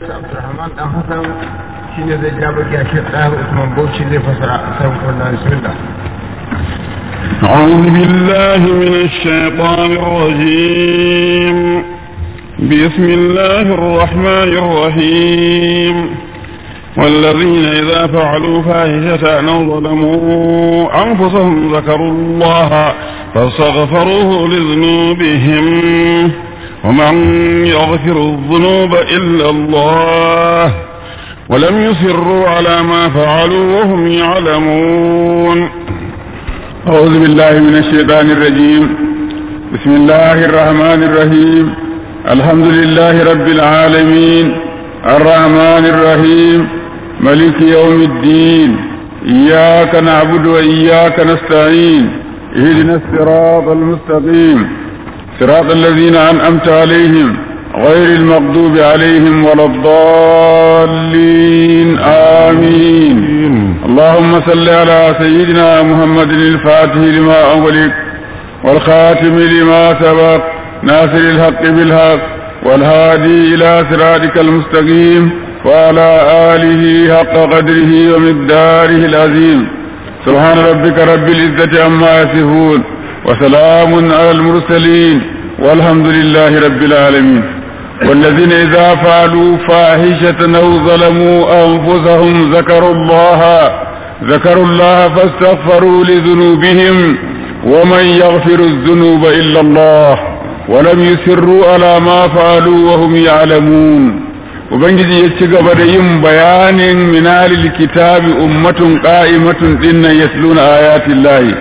Abdulrahman dan Hassan shine zai ja baki a Sheikh Dahir Usman Bauchi zai fasara kan wannan bismillah أعوذ بالله من الشيطان الرجيم بسم الله الرحمن الرحيم والذين إذا فعلوا فاحشة أو ظلموا أنفسهم ذكروا الله فاستغفروه لذنوبهم ومن يغفر الذنوب إلا الله ولم يصروا على ما فعلوا وهم يعلمون أعوذ بالله من الشيطان الرجيم بسم الله الرحمن الرحيم الحمد لله رب العالمين الرحمن الرحيم ملك يوم الدين إياك نعبد وإياك نستعين اهدنا الصراط المستقيم صراط الذين أنعمت عليهم غير المغضوب عليهم ولا الضالين آمين اللهم صل على سيدنا محمد الفاتح لما أغلق والخاتم لما سبق ناصر الحق بالحق والهادي إلى صراطك المستقيم وعلى آله حق قدره ومقداره العظيم سبحان ربك رب العزة عما يصفون وسلام على المرسلين والحمد لله رب العالمين والذين إذا فعلوا فاحشة أو ظلموا أنفسهم ذكروا الله ذكروا الله فاستغفروا لذنوبهم ومن يغفر الذنوب إلا الله ولم يسروا على ما فعلوا وهم يعلمون ubangiji ya ci gaba da yin bayanin minalil kitabi ummatun qa'imatun dinnan yasluna ayatin lahi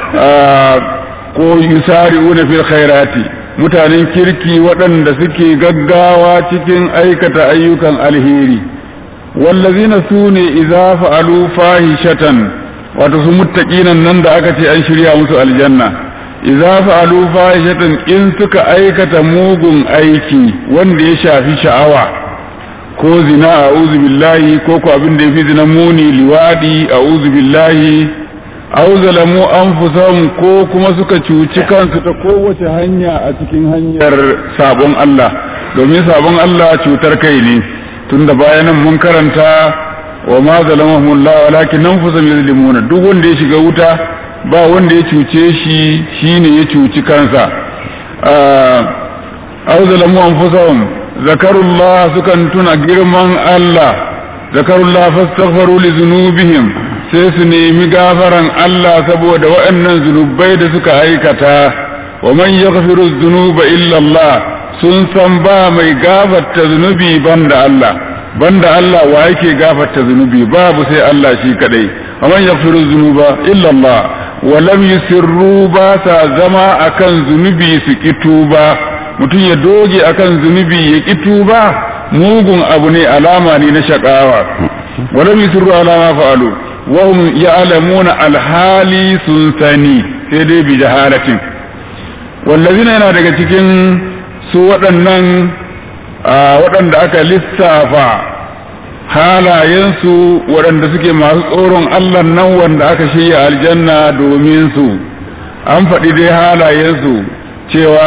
ko yusari'una fil khairati mutanen kirki waɗanda suke gaggawa cikin aikata ayyukan alheri wallazina sune idza fa'alu fahishatan wato su muttaqinan nan da aka ce an shirya musu aljanna idza fa'alu fahishatan in suka aikata mugun aiki wanda ya shafi sha'awa ko zina a'udhu billahi ko ko abin da yafi zina muni liwadi a'udhu billahi aw zalamu anfusahum ko kuma suka cuci kansu ta kowace hanya a cikin hanyar sabon Allah domin sabon Allah cutar kai ne tunda bayanan mun karanta wa ma zalamahumullah walakin anfusahum yuzlimuna duk wanda ya shiga wuta ba wanda ya cuce shi shine ya cuci kansa aw zalamu anfusahum zakarullah sukan tuna girman Allah zakarullah fastaghfaru li dhunubihim sai su nemi gafaran Allah saboda waɗannan zunubai da suka aikata wa man yaghfiru dhunuba illa Allah sun san ba mai gafarta zunubi banda Allah banda Allah wa yake gafarta zunubi babu sai Allah shi kadai wa man yaghfiru dhunuba illa Allah wa lam yusirru ba sa zama akan zunubi su kituba mutum ya doge akan zunubi ya ƙi tuba mugun abu ne alama ne na shakawa wala mi sirru alama fa'alu wa hum ya'lamuna alhali sun sani sai dai bi jahalatin wallazina yana daga cikin su waɗannan waɗanda aka lissafa halayensu waɗanda suke masu tsoron Allah nan wanda aka shirya aljanna domin su an faɗi dai halayensu cewa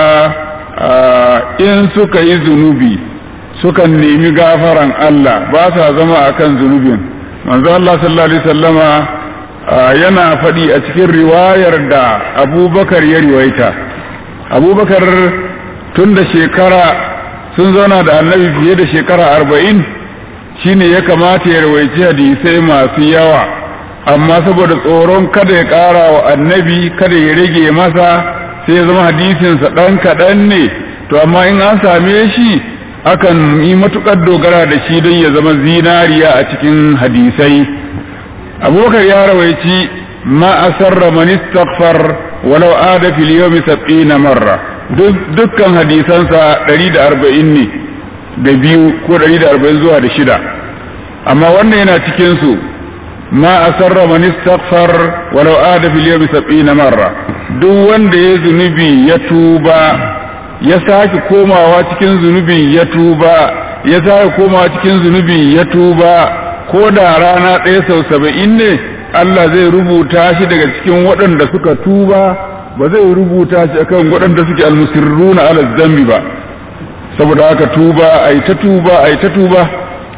in suka yi zunubi sukan nemi gafaran Allah ba sa zama akan zunubin manzo Allah sallallahu alaihi wasallama yana faɗi a cikin riwayar da abubakar ya riwaita abubakar tun da shekara sun zauna da annabi fiye da shekara arba'in shine ya kamata ya rawaici hadisai masu yawa amma saboda tsoron kada ya ƙara wa annabi kada ya rage masa sai ya zama hadisinsa ɗan kaɗan ne to amma in an same shi akan yi matuƙar dogara da shi don ya zama zinariya a cikin hadisai abubakar ya rawaici ma asarra man istaghfar walau ada fil yawmi sab'ina marra dukkan hadisansa 140 ne da biyu ko 140 zuwa da shida amma wannan yana cikin su ma asarra man istaghfar walau ada fil yawmi sab'ina marra duk wanda ya zunubi ya tuba ya sake komawa cikin zunubi ya tuba ya sake komawa cikin zunubi ya tuba ko da rana ɗaya sau saba'in ne Allah zai rubuta shi daga cikin waɗanda suka tuba ba zai rubuta shi akan waɗanda suke almusirruna ala zambi ba saboda haka tuba ai ta tuba ai ta tuba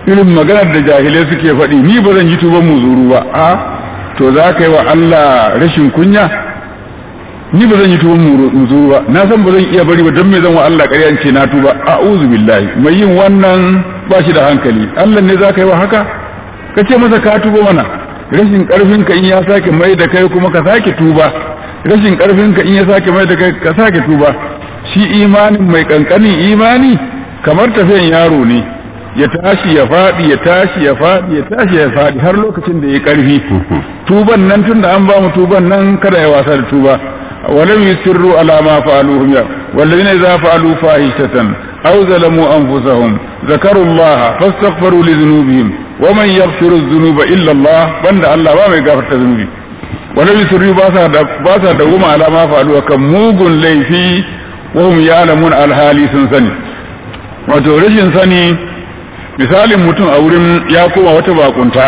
irin maganar da jahilai suke faɗi ni ba zan yi tuban muzuru ba a to za ka yi wa Allah rashin kunya ni ba zan yi tuban muzuru ba na san ba zan iya bari ba don me zan wa Allah ƙarya ce na tuba a'udhu billahi mai yin wannan ba shi da hankali Allah ne za ka yi wa haka ka ce masa ka tuba mana rashin karfin ka in ya sake mai da kai kuma ka sake tuba rashin karfin ka in ya sake mai da kai ka sake tuba shi imanin mai kankanin imani kamar tafiyan yaro ne ya tashi ya faɗi ya tashi ya faɗi ya tashi ya faɗi har lokacin da ya karfi tuban nan tunda an ba mu tuban nan kada ya wasa da tuba ولم يسروا على ما فعلوه والذين إذا فعلوا فاحشة أو ظلموا أنفسهم ذكروا الله فاستغفروا لذنوبهم ومن يغفر الذنوب إلا الله بند الله ما يغفر الذنوب ولم يسروا باسا دوما على ما فعلوا كم موغن ليفي وهم يعلمون الحالي سنسني wato rashin sani misalin mutum a wurin ya koma wata bakunta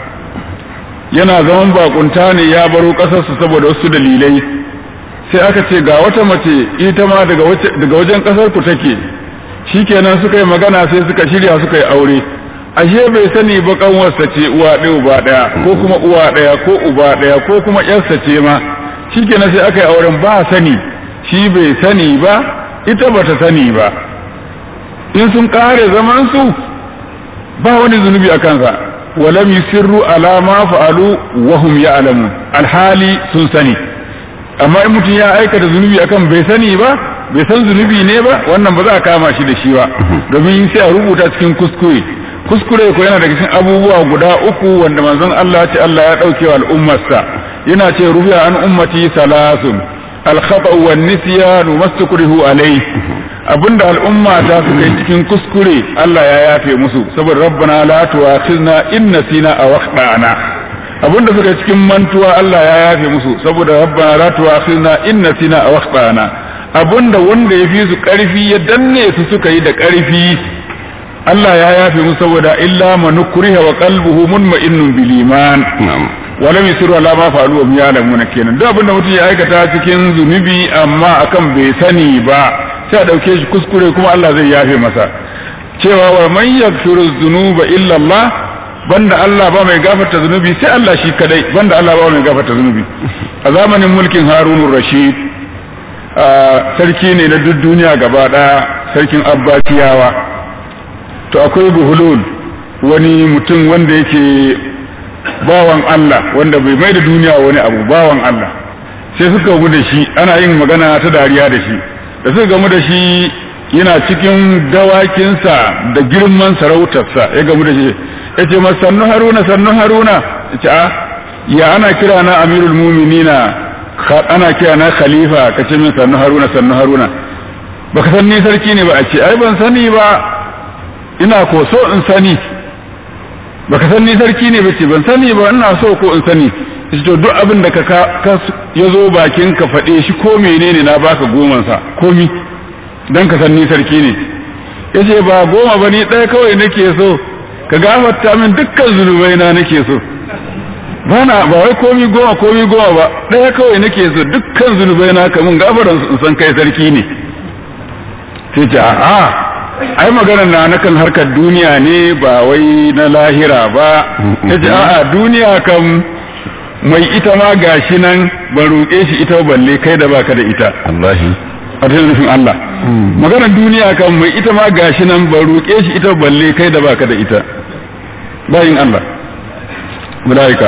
yana zaman bakunta ne ya baro ƙasarsa saboda wasu dalilai sai aka ce ga wata mace ita ma daga wajen kasar ku take shikenan suka yi magana sai suka shirya suka yi aure ashe bai sani ba kanwarsa ce uwa ɗaya uba ɗaya ko kuma uwa ɗaya ko uba ɗaya ko kuma ƴarsa ce ma shikenan sai aka yi auren ba sani shi bai sani ba ita bata sani ba in sun kare zaman su ba wani zunubi a kansa walam yusirru ala ma fa'alu wa hum ya'lamun alhali sun sani amma in mutum ya aikata zunubi akan bai sani ba bai san zunubi ne ba wannan ba za a kama shi da shi ba domin sai a rubuta cikin kuskure kuskure ko yana daga cikin abubuwa guda uku wanda manzon Allah ya ce Allah ya dauke wa al'ummarsa yana ce rufiya an ummati salasun al-khata wa nisyan mastukrihu alai abinda al'umma ta su kai cikin kuskure Allah ya yafe musu saboda rabbana la tu'akhizna in nasina aw akhtana abinda suka cikin mantuwa Allah ya yafe musu saboda rabbana la tu'akhizna in nasina aw akhtana abinda wanda ya fi su karfi ya danne su suka yi da karfi Allah ya yafe musu saboda illa man ukriha wa qalbuhu munma'innun bil iman wa lam yusiru ala ma fa'alu wa ya'lamuna kenan duk abinda mutum ya aikata cikin zunubi amma akan bai sani ba sai a dauke shi kuskure kuma Allah zai yafe masa cewa wa man yaghfiru dhunuba illa Allah banda Allah ba mai gafarta zunubi sai Allah shi kadai banda Allah ba mai gafarta zunubi a zamanin mulkin Harunur Rashid sarki ne na duk duniya gaba daya sarkin Abbasiyawa to akwai buhulul wani mutum wanda yake bawan Allah wanda bai mai da duniya wani abu bawan Allah sai suka gamu da shi ana yin magana ta dariya da shi da suka gamu da shi yana cikin dawakinsa da girman sarautarsa ya gamu da shi ya ce masa sannu haruna sannu haruna ya ce a ya ana kira na amirul muminina ana kira na khalifa ka ce min sannu haruna sannu haruna baka san ni sarki ne ba a ce ai ban sani ba ina ko so in sani baka san ni sarki ne ba ce ban sani ba ina so ko in sani to duk abin da ka ya zo bakin ka faɗe shi ko menene na baka goman sa komi dan ka san ni sarki ne yace ba goma ba ni ɗaya kawai nake so ka gafarta min dukkan zunubai na nake so ba na ba wai komi goma komi goma ba ɗaya kawai nake so dukkan zunubai na ka mun gafaran in san kai sarki ne sai ce a'a ai maganar na nakan harkar duniya ne ba wai na lahira ba yace a'a duniya kam mai ita ma gashi nan ban roƙe shi ita balle kai da baka da ita Allahi a cikin nufin Allah maganar duniya kan mai ita ma gashi nan ban roƙe shi ita balle kai da baka da ita bayin Allah malaika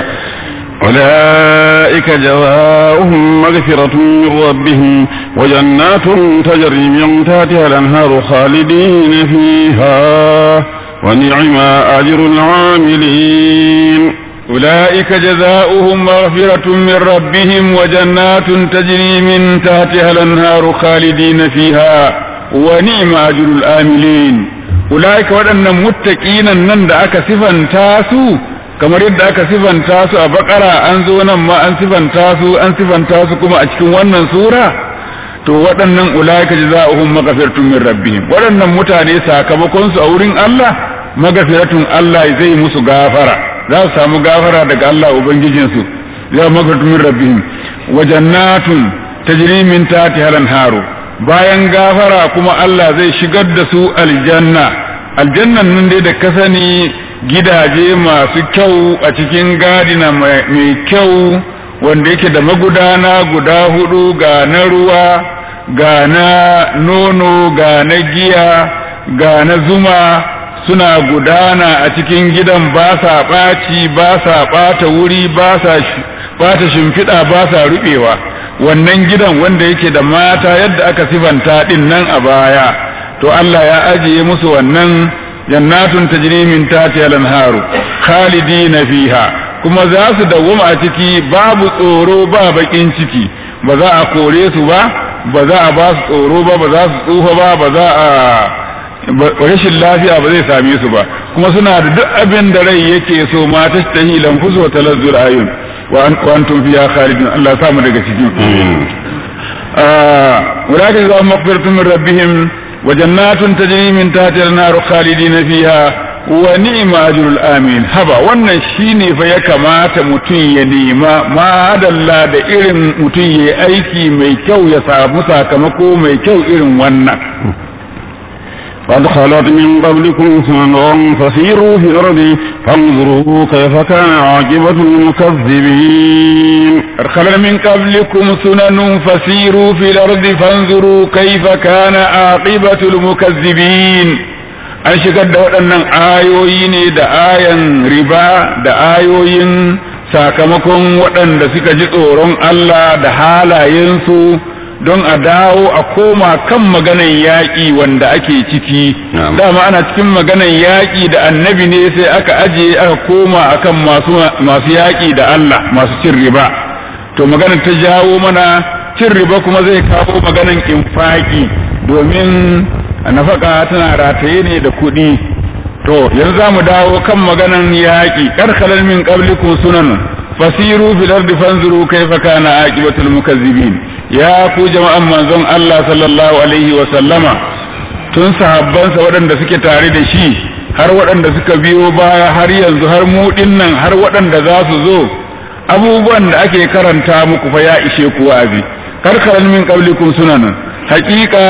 أولئك جزاؤهم مغفرة من ربهم وجنات تجري من تحتها الأنهار خالدين فيها ونعم أجر العاملين أولئك جزاؤهم مغفرة من ربهم وجنات تجري من تحتها الأنهار خالدين فيها ونعم أجر الآملين أولئك وأن متقين نند أك صفا تاسو kamar yadda aka sifanta su a bakara an zo nan ma an sifanta su an sifanta su kuma a cikin wannan sura to waɗannan ulaika jazaohum maghfiratun min rabbihim waɗannan mutane sakamakon su a wurin Allah maghfiratun Allah zai musu gafara za su samu gafara daga Allah ubangijin su ya maghfiratun min rabbihim wa jannatun tajri min tahtiha al-anharu bayan gafara kuma Allah zai shigar da su aljanna aljannan nan dai da ka sani gidaje masu kyau a cikin gadina mai kyau wanda yake da magudana guda hudu ga na ruwa ga na nono ga na giya ga na zuma suna gudana a cikin gidan ba sa ɓaci ba sa ɓata wuri ba sa ɓata shimfiɗa ba sa ruɓewa wannan gidan wanda yake da mata yadda aka sifanta ɗin nan a baya to Allah ya ajiye musu wannan jannatun tajri min tahtiha al-anharu khalidina fiha kuma za su dawwama a ciki babu tsoro ba bakin ciki ba za a kore su ba ba za a ba su tsoro ba ba za su tsufa ba ba za a rashin lafiya ba zai same su ba kuma suna da duk abin da rai yake so ma ta tahi lanfusu wa talazzur ayun wa antum fiha khalidun Allah ya samu daga ciki ولكن إذا مغفرة من ربهم وجنات تجري من تحتها النار خالدين فيها ونعم أجر الآمين هبا wannan shine fa ya kamata mutum ya nema ma dalla da irin mutum ya aiki mai kyau ya samu sakamako mai kyau irin wannan قد خلت من قبلكم سنن فسيروا في الأرض فانظروا كيف كان عاقبة المكذبين قد خلت من قبلكم سنن فسيروا في الأرض فانظروا كيف كان عاقبة المكذبين an shigar da waɗannan ayoyi ne da ayan riba da ayoyin sakamakon waɗanda suka ji tsoron Allah da halayensu don a dawo a koma kan maganan yaƙi wanda ake ciki dama ana cikin maganan yaƙi da annabi ne sai aka ajiye aka koma akan masu masu yaƙi da Allah masu cin riba to maganar ta jawo mana cin riba kuma zai kawo maganan infaki domin nafaka tana rataye ne da kuɗi to yanzu za mu dawo kan maganan yaƙi karkalar min qablikum sunan fasiru fil ardi fanzuru kayfa kana aqibatul mukazzibin ya ku jama'an manzon Allah sallallahu alaihi wa sallama tun sahabbansa waɗanda suke tare da shi har waɗanda suka biyo baya har yanzu har mu nan har waɗanda za su zo abubuwan da ake karanta muku fa ya ishe ku wa'azi karkaran min qablikum sunan haƙiƙa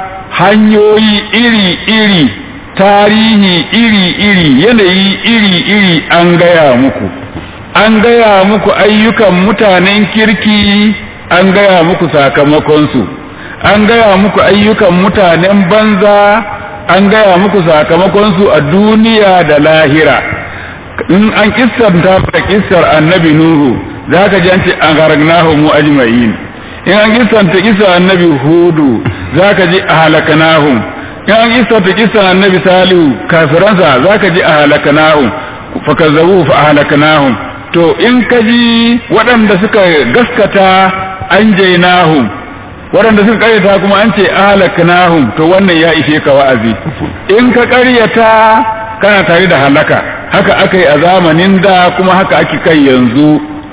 hanyoyi iri-iri tarihi iri-iri yanayi iri-iri an gaya muku an gaya muku ayyukan mutanen kirki an gaya muku sakamakonsu an gaya muku ayyukan mutanen banza an gaya muku sakamakonsu a duniya da lahira in an kissanta da kissar annabi nuhu za ka ji an ce an haragnahu mu ajma'in in an kissanta kissar annabi hudu za ka ji a halakanahum in an kissanta kissar annabi salihu kafiransa za ka ji a halakanahum fa kazzabu fa halakanahum to in ka ji waɗanda suka gaskata an jainahum waɗanda suka ƙaryata kuma an ce ahlaknahum to wannan ya ishe ka wa'azi in ka ƙaryata kana tare da halaka haka aka yi a zamanin da kuma haka ake kai yanzu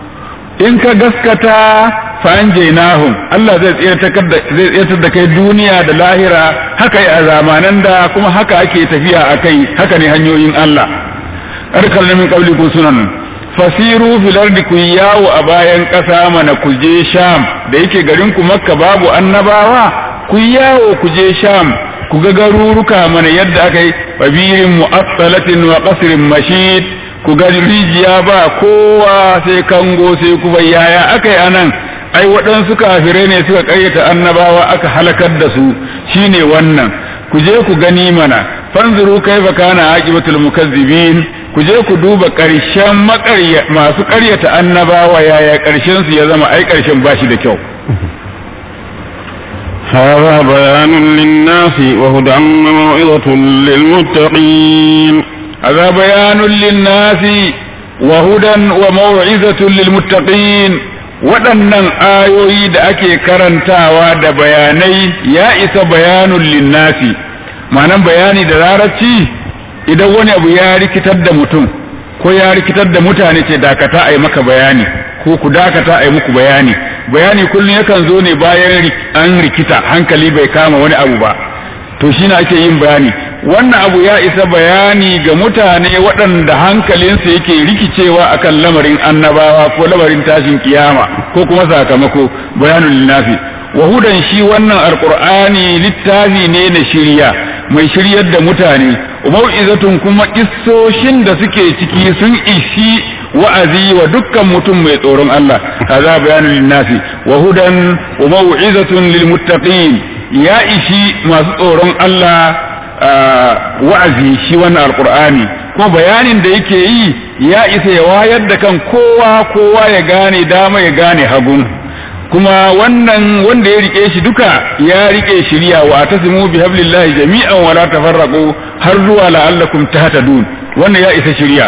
in ka gaskata fa an jainahum Allah zai tsayar da kai duniya da lahira haka yi a zamanan da kuma haka ake tafiya a kai haka ne hanyoyin Allah ƙarƙar min ƙauli sunan fasiru fil ardi ku yawo a bayan ƙasa mana ku je sham da yake garin ku makka babu annabawa ku yawo ku je sham ku ga garuruka mana yadda aka yi babirin mu'assalatin wa qasrin mashid ku ga rijiya ba kowa sai kango sai ku yaya aka yi anan ai waɗansu kafirai ne suka ƙayyata annabawa aka halakar da su shine wannan ku je ku gani mana fanzuru kaifa kana aqibatul mukazzibin ku je ku duba ƙarshen masu ƙaryata annabawa yaya ƙarshen su ya zama ai ƙarshen bashi da kyau هذا بيان للناس وهدى وموعظة للمتقين هذا بيان للناس وهدى وموعظة للمتقين waɗannan ayoyi da ake karantawa da bayanai ya isa bayanun linnasi ma'anan bayani da larabci idan wani abu ya rikitar da mutum ko ya rikitar da mutane ce dakata a yi maka bayani ko ku dakata a yi muku bayani bayani kullum yakan zo ne bayan an rikita hankali bai kama wani abu ba to shi ake yin bayani wannan abu ya isa bayani ga mutane waɗanda hankalinsu yake rikicewa akan lamarin annabawa ko lamarin tashin kiyama ko kuma sakamako bayanul linnafi wahudan shi wannan alqur'ani littafi ne na shirya mai shiryar da mutane mau'izatun kuma kissoshin da suke ciki sun ishi wa'azi wa dukkan mutum mai tsoron Allah kaza bayanin linnasi wa hudan wa mau'izatun lil muttaqin ya ishi masu tsoron Allah wa'azi shi wannan alqur'ani kuma bayanin da yake yi ya isa ya wayar da kan kowa kowa ya gane dama ya gane hagun kuma wannan wanda ya rike shi duka ya rike shiriya wa tasimu bi hablillahi jami'an wa la tafarraqu har zuwa la'allakum tahtadun wannan ya isa shiriya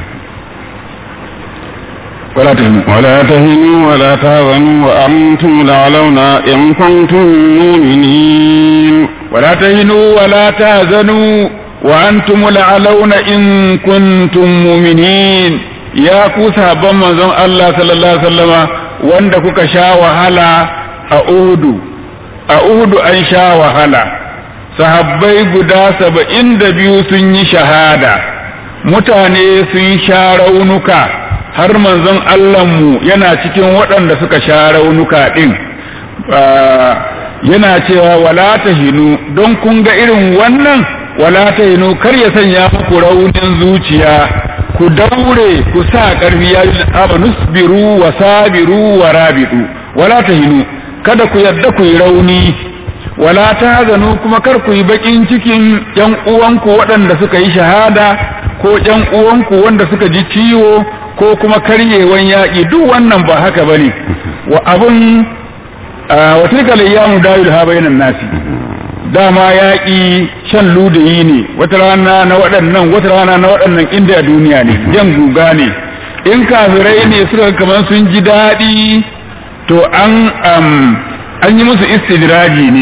ولا تهنوا ولا تهنوا ولا تهزنوا وأنتم الأعلون إن كنتم مؤمنين ولا تهنوا ولا تهزنوا وأنتم الأعلون إن كنتم مؤمنين يا كوسا بما زن الله صلى الله عليه وسلم wanda kuka sha wahala a Uhudu a Uhudu an sha wahala sahabbai guda saba'in da biyu sun yi shahada mutane sun sha raunuka har manzon Allahnmu yana cikin waɗanda suka sha raunuka ɗin yana cewa wala ta hinu don kun ga irin wannan wala ta hinu kar ya sanya muku raunin zuciya ku daure ku sa ƙarfi ya yi nusbiru wa sabiru wa rabidu wala ta hinu kada ku yadda ku yi rauni wala ta hazanu kuma kar ku yi baƙin cikin ƴan uwanku waɗanda suka yi shahada ko ƴan uwanku wanda suka ji ciwo ko kuma karyewan yaƙi duk wannan ba haka bane wa abun wa tilka layyamu dawil ha bainan nasi dama yaƙi shan ludayi ne wata rana na waɗannan wata rana na waɗannan inda a duniya ne jan guga ne in kafirai ne suka kamar sun ji daɗi to an an yi musu istidraji ne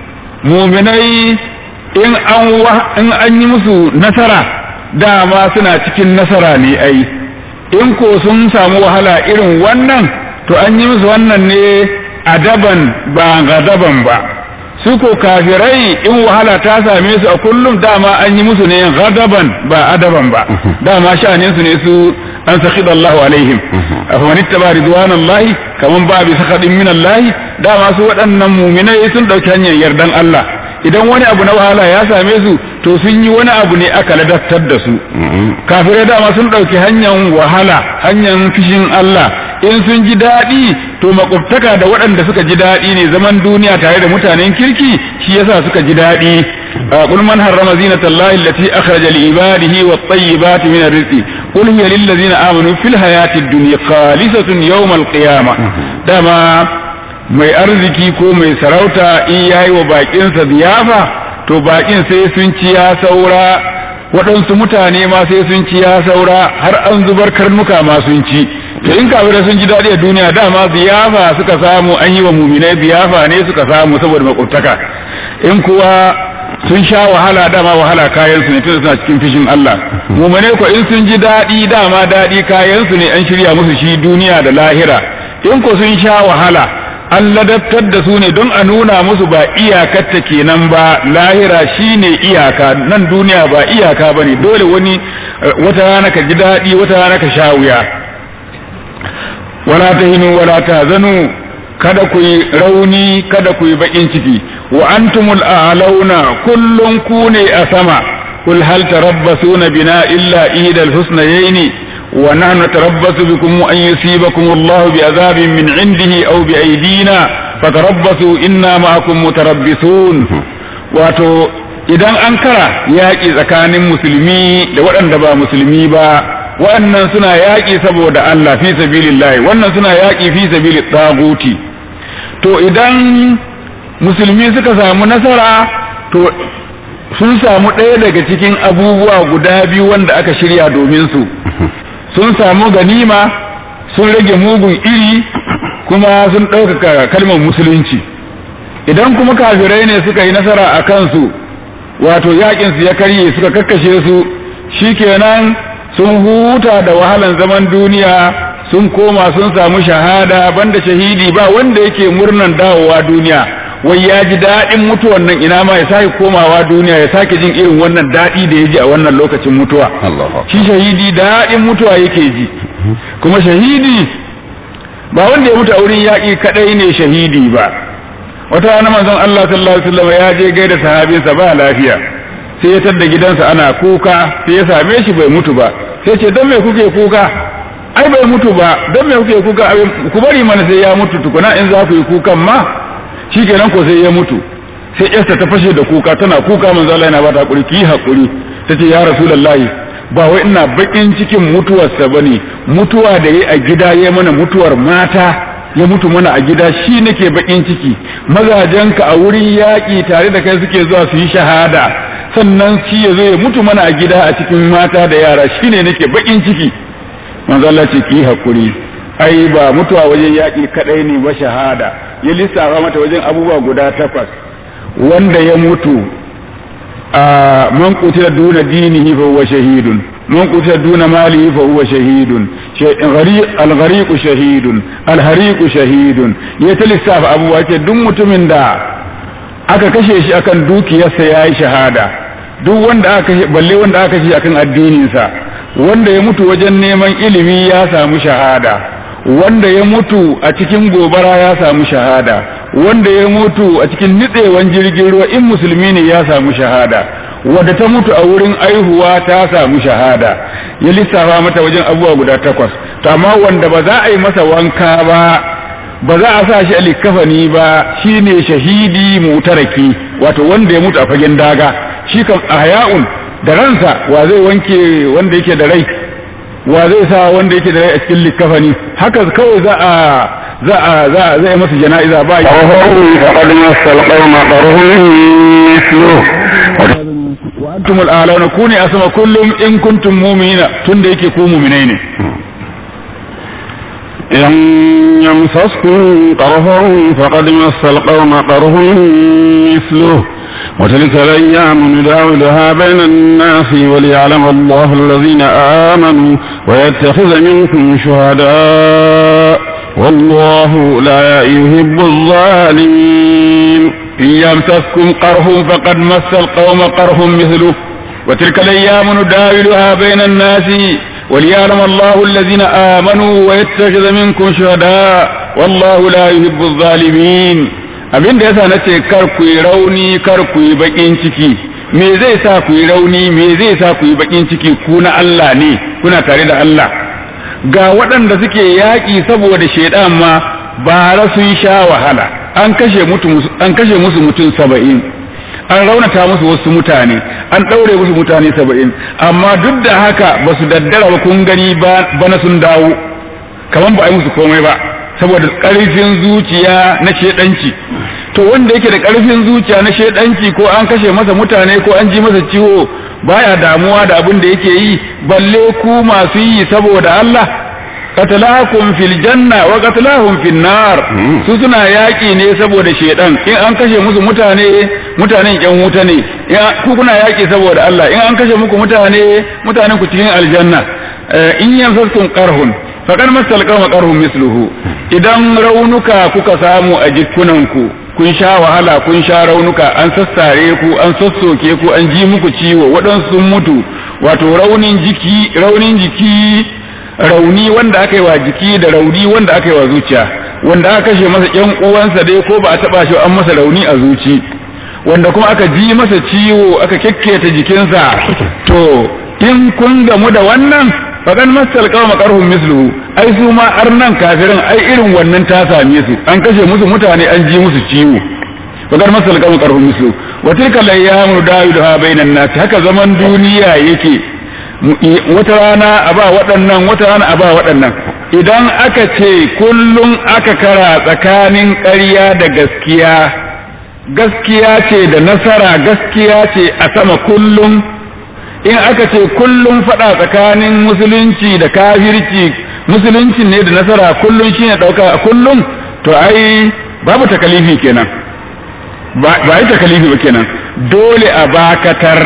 muminai in an in an yi musu nasara dama suna cikin nasara ne ai in ko sun samu wahala irin wannan to an yi musu wannan ne adaban ba gadaban ba su ko kafirai in wahala ta same su a kullum dama an yi musu ne gadaban ba adaban ba dama sha'anin su ne su an sakhida Allahu alaihim afaman ittaba ridwanallahi kaman ba bi sakhadin min Allah dama su waɗannan mu'minai sun dauki hanyar yardan Allah idan wani abu na wahala ya same su to sun yi wani abu ne aka ladattar da su kafirai dama sun ɗauki hanyar wahala hanyar fishin Allah in sun ji daɗi to makwabtaka da waɗanda suka ji daɗi ne zaman duniya tare da mutanen kirki shi yasa suka ji daɗi qul man harrama zinata allahi allati akhraja li ibadihi wat tayyibati min ar-rizqi qul hiya lil ladzina amanu fil hayati ad-dunya khalisatun yawm al-qiyamah dama mai arziki ko mai sarauta in yayi wa bakinsa ziyafa to bakin sai sun ci ya saura waɗansu mutane ma sai sun ci ya saura har an zubar karnuka ma sun ci to in kafirai sun ji daɗi a duniya dama ziyafa suka samu an yi wa muminai ziyafa ne suka samu saboda makwabtaka in kuwa sun sha wahala dama wahala kayan su ne tunda suna cikin fishin Allah muminai ko in sun ji daɗi dama daɗi kayan su ne an shirya musu shi duniya da lahira in ko sun sha wahala an ladabtar da su ne don a nuna musu ba iyakarta kenan ba lahira shine iyaka nan duniya ba iyaka bane dole wani wata rana ka ji daɗi wata rana ka sha wuya wala tahinu wala tahzanu kada ku yi rauni kada ku yi bakin ciki wa antumul a'launa kullun ku ne a sama kul hal tarabbasuna bina illa idal husnayaini ونحن نتربص بكم أن يصيبكم الله بعذاب من عنده أو بأيدينا فتربصوا إنا معكم متربصون wato idan an kara yaƙi tsakanin musulmi da waɗanda ba musulmi ba waɗannan suna yaƙi saboda Allah fi sabilillahi wannan suna yaƙi fi sabili tsaguti to idan musulmi suka samu nasara to sun samu ɗaya daga cikin abubuwa guda biyu wanda aka shirya domin su sun samu ganima sun rage mugun iri kuma sun ɗaukaka kalmar musulunci idan kuma kafirai ne suka yi nasara a kansu wato yaƙinsu ya karye suka kakkashe su shikenan sun huta da wahalan zaman duniya sun koma sun samu shahada banda shahidi ba wanda yake murnan dawowa duniya wai ya ji daɗin mutuwan nan ina ma ya sake komawa duniya ya sake jin irin wannan daɗi da ya ji a wannan lokacin mutuwa shi shahidi daɗin mutuwa yake ji kuma shahidi ba wanda ya mutu a wurin yaƙi kaɗai ne shahidi ba wata rana manzon Allah sallallahu alaihi wasallam ya je gaida sahabinsa ba lafiya sai ya tadda gidansa ana kuka sai ya same shi bai mutu ba sai ce don me kuke kuka ai bai mutu ba don me kuke kuka ku bari mana sai ya mutu tukuna in za ku yi kukan ma shikenan ko sai ya mutu sai yarsa ta fashe da kuka tana kuka manzo Allah yana ba ta hakuri ki hakuri tace ya rasulullahi ba wai ina bakin cikin mutuwarsa bane mutuwa da yayi a gida yayi mana mutuwar mata ya mutu mana a gida shi nake bakin ciki mazajenka a wurin yaƙi tare da kai suke zuwa su yi shahada sannan shi ya zo ya mutu mana a gida a cikin mata da yara shine nake bakin ciki manzo Allah ce ki hakuri ai ba mutuwa wajen yaƙi kadai ne ba shahada ya lissafa mata wajen abubuwa guda takwas wanda ya mutu a man qutila duna dinihi fa huwa shahidun man qutila duna malihi fa huwa shahidun al-ghariq shahidun al-hariq shahidun ya ta lissafa abubuwa ce duk mutumin da aka kashe shi akan dukiyarsa yayi shahada duk wanda aka kashe balle wanda aka kashe akan addininsa wanda ya mutu wajen neman ilimi ya samu shahada wanda ya mutu a cikin gobara ya samu shahada wanda ya mutu a cikin nitsewan jirgin ruwa in musulmi ne ya samu shahada wadda ta mutu a wurin aihuwa ta samu shahada ya lissafa mata wajen abubuwa guda takwas to amma wanda ba za a yi masa wanka ba ba za a sa shi a likafani ba shine shahidi mutaraki wato wanda ya mutu a fagen daga shi kan ahya'un da ransa wa zai wanke wanda yake da rai wa zai sa wanda yake da rai a cikin likafani haka kawai za a za a za a zai masa jana'iza ba yi فقد مس القوم قرهم مثله wa antum al'alawna kuni asma kullum in kuntum mu'minina tunda yake ku mu'minai ne إن يمسسكم قرح فقد مس القوم قرح مثله وتلك الأيام نداولها بين الناس وليعلم الله الذين آمنوا ويتخذ منكم شهداء والله لا يحب الظالمين إن يمسسكم قرح فقد مس القوم قرح مثله وتلك الأيام نداولها بين الناس وليعلم الله الذين آمنوا ويتخذ منكم شهداء والله لا يحب الظالمين abin da yasa na ce kar ku yi rauni kar ku yi bakin ciki me zai sa ku yi rauni me zai sa ku yi bakin ciki ku na Allah ne kuna tare da Allah ga waɗanda suke yaƙi saboda shaidan ma bara sun sha wahala an kashe an kashe musu mutum saba'in an raunata musu wasu mutane an ɗaure musu mutane saba'in amma duk da haka ba su daddara ba kun gani bana sun dawo kamar ba a yi musu komai ba saboda ƙarfin zuciya na shedanci to wanda yake da ƙarfin zuciya na shedanci ko an kashe masa mutane ko an ji masa ciwo baya damuwa da abin da yake yi balle ku masu yi saboda Allah qatalakum fil janna wa qatalahum fil nar su suna yaki ne saboda shedan in an kashe musu mutane mutanen yan wuta ne ku kuna yaki saboda Allah in an kashe muku mutane mutanen ku cikin aljanna in yanfaskum qarhun faqad masal qawma qarhum misluhu idan raunuka kuka samu a jikunanku kun sha wahala kun sha raunuka an sassare ku an sassoke ku an ji muku ciwo waɗansu sun mutu wato raunin jiki raunin jiki rauni wanda aka yi wa jiki da rauni wanda aka yi wa zuciya wanda aka kashe masa ƴan uwansa dai ko ba a taba shi an masa rauni a zuci wanda kuma aka ji masa ciwo aka kekketa jikinsa to in kun gamu da wannan faɗan masal kawo makarhun misluhu ai su ma arnan kafirin ai irin wannan ta same su an kashe musu mutane an ji musu ciwo faɗan masal kawo makarhun misluhu wa tilka layyamu dawiluha bainan nas haka zaman duniya yake wata rana a ba waɗannan wata rana a ba waɗannan idan aka ce kullum aka kara tsakanin ƙarya da gaskiya gaskiya ce da nasara gaskiya ce a sama kullum in aka ce kullum faɗa tsakanin musulunci da kafirci musulunci ne da nasara kullum shine ɗauka a kullum to ai babu takalifi kenan ba yi takalifi ba kenan dole a bakatar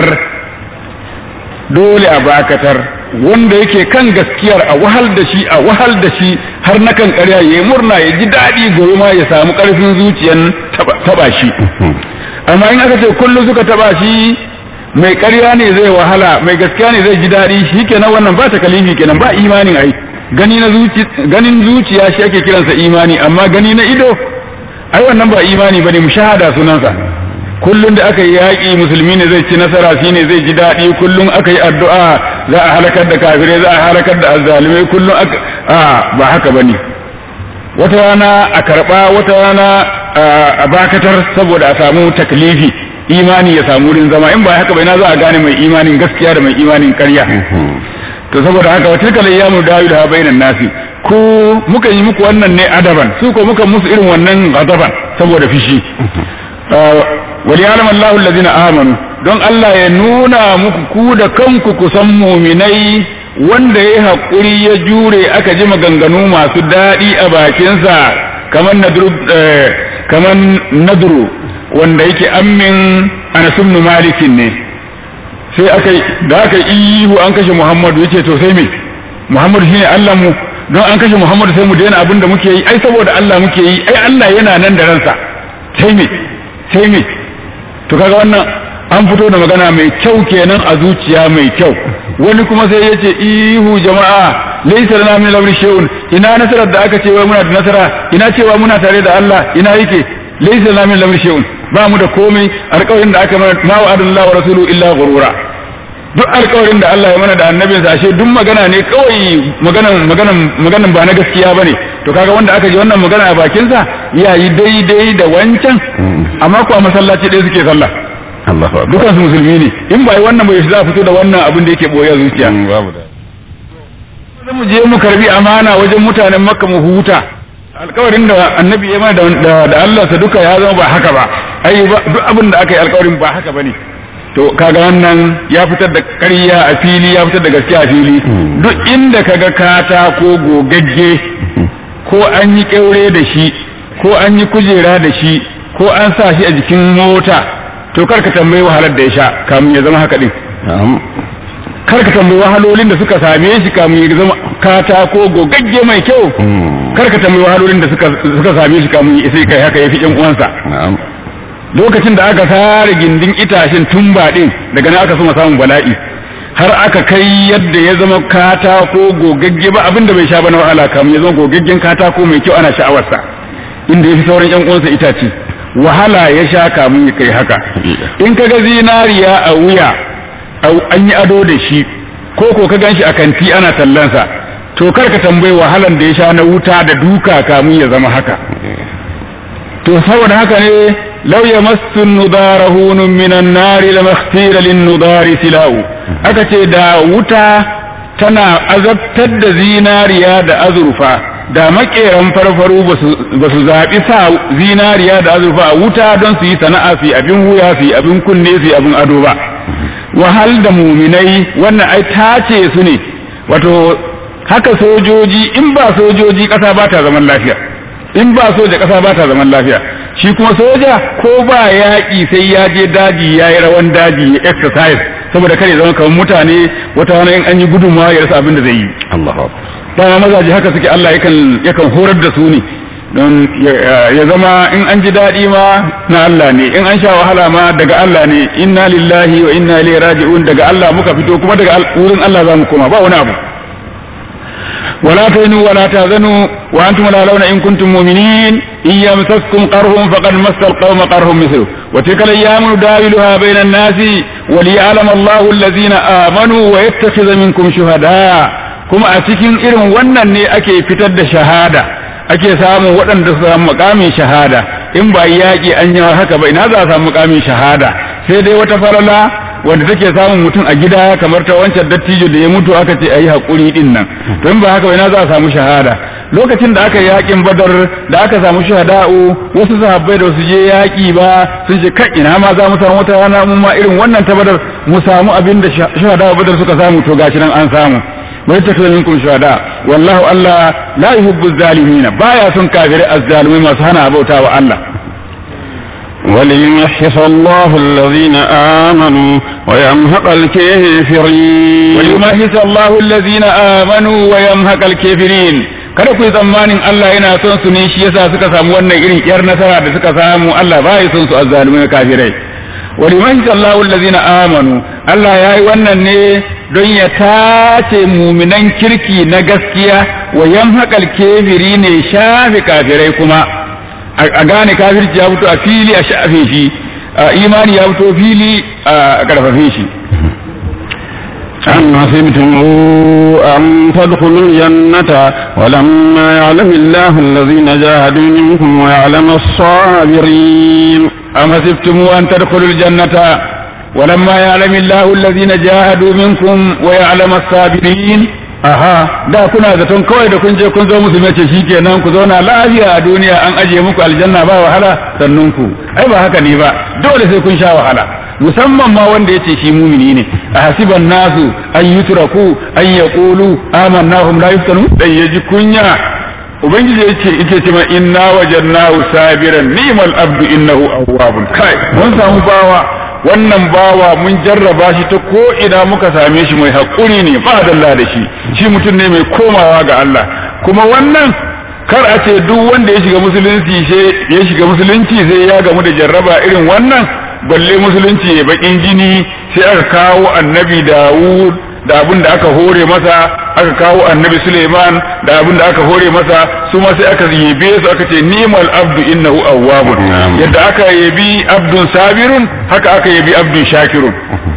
dole a bakatar wanda yake kan gaskiyar a wahal da shi a wahal da shi har na kan ƙarya ya yi murna ya ji daɗi gobe ma ya samu ƙarfin zuciyan taɓa shi amma in aka ce kullum suka taɓa shi mai ƙarya ne zai wahala mai gaskiya ne zai ji daɗi shi kenan wannan ba ta kalifi kenan ba imanin ai gani na zuci ganin zuciya shi ake kiransa imani amma gani na ido ai wannan ba imani bane mushahada sunansa kullum da aka yi yaƙi musulmi ne zai ci nasara shi ne zai ji daɗi kullum aka yi addu'a za a halakar da kafirai za a halakar da azzalumai kullum aka a ba haka bane wata rana a karɓa wata rana a bakatar saboda a samu taklifi imani ya samu wurin zama in ba haka bai na za a gane mai imanin gaskiya da mai imanin ƙarya to saboda haka wata kala ya mu dawo da bainan nasi ko muka yi muku wannan ne adaban su ko muka musu irin wannan adaban saboda fishi wali alam Allahu allazina amanu don Allah ya nuna muku ku da kanku ku san muminai wanda ya haƙuri ya jure aka ji maganganu masu daɗi a bakinsa kamar nadru kamar nadru wanda yake ammin Anas ibn Malikin ne sai aka da aka ihu an kashe Muhammadu yace to sai me Muhammadu shine Allah mu don an kashe Muhammadu sai mu daina abin da muke yi ai saboda Allah muke yi ai Allah yana nan da ransa sai me sai me to kaga wannan an fito da magana mai kyau kenan a zuciya mai kyau wani kuma sai ya ce ihu jama'a laysa lana min al shay'un ina nasarar da aka ce wai muna da nasara ina cewa muna tare da Allah ina yake laysa lana min al shay'un ba mu da komai alƙawarin da aka mana ma wa'adallahu wa rasuluhu illa ghurura duk alƙawarin da Allah ya mana da annabinsa ashe duk magana ne kawai maganan maganan maganan ba na gaskiya bane to kaga wanda aka ji wannan magana a bakin sa yayi daidai da wancan amma ko a masallaci ɗaya suke sallah Allahu akbar dukan su musulmi ne in ba yi wannan bai za a fito da wannan abin da yake boye zuciya babu da sai mu je mu karbi amana wajen mutanen makka mu huta alkawarin da annabi ya mana da da Allah sa duka ya zama ba haka ba ai ba duk abin da aka yi alkawarin ba haka bane to kaga wannan ya fitar da ƙarya a fili ya fitar da gaskiya a fili duk inda kaga kata ko gogagge ko an yi kyaure da shi ko an yi kujera da shi ko an sa shi a jikin mota to kar ka tambayi wahalar da ya sha kamun ya zama haka din kar ka tambayi wahalolin da suka same shi kamun ya zama katako gogagge mai kyau kar ka tambayi wahalolin da suka suka same shi kamun ya sai kai haka ya fi ƴan uwansa na'am lokacin da aka sare gindin itacen tumba din daga nan aka soma samun bala'i har aka kai yadda ya zama katako gogagge ba abin da bai sha ba na wahala kamun ya zama gogaggen katako mai kyau ana sha'awarsa inda ya fi sauran ƴan uwansa itace wahala ya sha kamun ya kai haka in ka ga zinariya a wuya an yi ado da shi ko ko ka gan shi a kanti ana tallansa to kar ka tambayi wahalan da ya sha na wuta da duka kamun ya zama haka to saboda haka ne law yamassu nudara hunun minan nari lamakhtira lin nudari silau aka ce da wuta tana azabtar da zinariya da azurfa da makeran farfaru ba su zaɓi sa zinariya da azurfa a wuta don su yi sana'a su yi abin wuya su yi abin kunne su yi abin ado ba wahal da muminai wannan ai tace su ne wato haka sojoji in ba sojoji ƙasa ba ta zaman lafiya in ba soja ƙasa ba ta zaman lafiya shi kuma soja ko ba yaƙi sai ya je daji ya yi rawan daji ya exercise saboda kare zama kamar mutane wata wani in an yi gudunmawa ya rasa abin da zai yi Allahu akbar dama mazaje haka suke Allah yakan yakan horar da su ne don ya zama in an ji daɗi ma na Allah ne in an sha wahala ma daga Allah ne inna lillahi wa inna ilaihi raji'un daga Allah muka fito kuma daga wurin Allah za mu koma ba wani abu ولا تهنوا ولا تهزنوا وانتم الاعلون ان كنتم مؤمنين ان يمسسكم قرح فقد مس القوم قرح مثله وتلك الايام نداولها بين الناس وليعلم الله الذين امنوا ويتخذ منكم شهداء kuma a cikin irin wannan ne ake fitar da shahada ake samun waɗanda su samu makamin shahada in ba yaƙi an yi haka ba ina za a samu makamin shahada sai dai wata farala wanda take samun mutum a gida kamar ta wancan dattijo da ya mutu aka ce ayi hakuri din nan to in ba haka ba ina za a samu shahada lokacin da aka yi yaƙin badar da aka samu shahada'u wasu sahabbai da su je yaƙi ba sun ce kai ina ma za mu samu wata rana mun ma irin wannan ta badar mu samu abin da shahada'u badar suka samu to gashi nan an samu ويتخذ منكم شهداء والله الله لا يحب الظالمين بايا سن كافر الظالمين ما سهنا بوتا الله وليمحص الله الذين آمنوا ويمحق الكافرين وليمحص الله الذين آمنوا ويمحق الكافرين kada ku yi tsammanin Allah yana son su ne shi yasa suka samu wannan irin yar nasara da suka samu Allah ba ya son su azzalumai kafirai waliman sallahu allazina amanu Allah ya yi wannan ne don ya tace muminan kirki na gaskiya wa yamhaqal kafiri ne shafi kafirai kuma a gane kafirci ya fito a fili a shafe shi imani ya fito fili a karfafe shi أم حسبتم أن تدخلوا الجنة ولما يعلم الله الذين جاهدوا منكم ويعلم الصابرين أم حسبتم أن تدخلوا الجنة ولما يعلم الله الذين جاهدوا منكم ويعلم الصابرين aha da kuna zaton kawai da kun je kun zo musu mace shikenan ku zauna lafiya a duniya an ajiye muku aljanna ba wahala sannun ku ai ba haka ne ba dole sai kun sha wahala musamman ma wanda yace shi mumini ne a hasiban nasu an yutraku an yaqulu amanna hum la yuftanu dan yaji kunya ubangiji yace yake ce ma inna wajadnahu sabiran ni'mal abdu innahu awwabun kai mun samu bawa wannan bawa mun jarraba shi ta ko ina muka same shi mai haƙuri ne ba dalla da shi shi mutum ne mai komawa ga Allah kuma wannan kar a ce duk wanda ya shiga musulunci sai ya shiga musulunci sai ya gamu da jarraba irin wannan balle musulunci ya bakin jini sai aka kawo annabi Dawud da abin da aka hore masa aka kawo annabi Suleiman da abin da aka hore masa su ma sai aka yabe su aka ce ni'mal abdu innahu awwabun yadda aka yabi abdun sabirun haka aka yabi abdun shakirun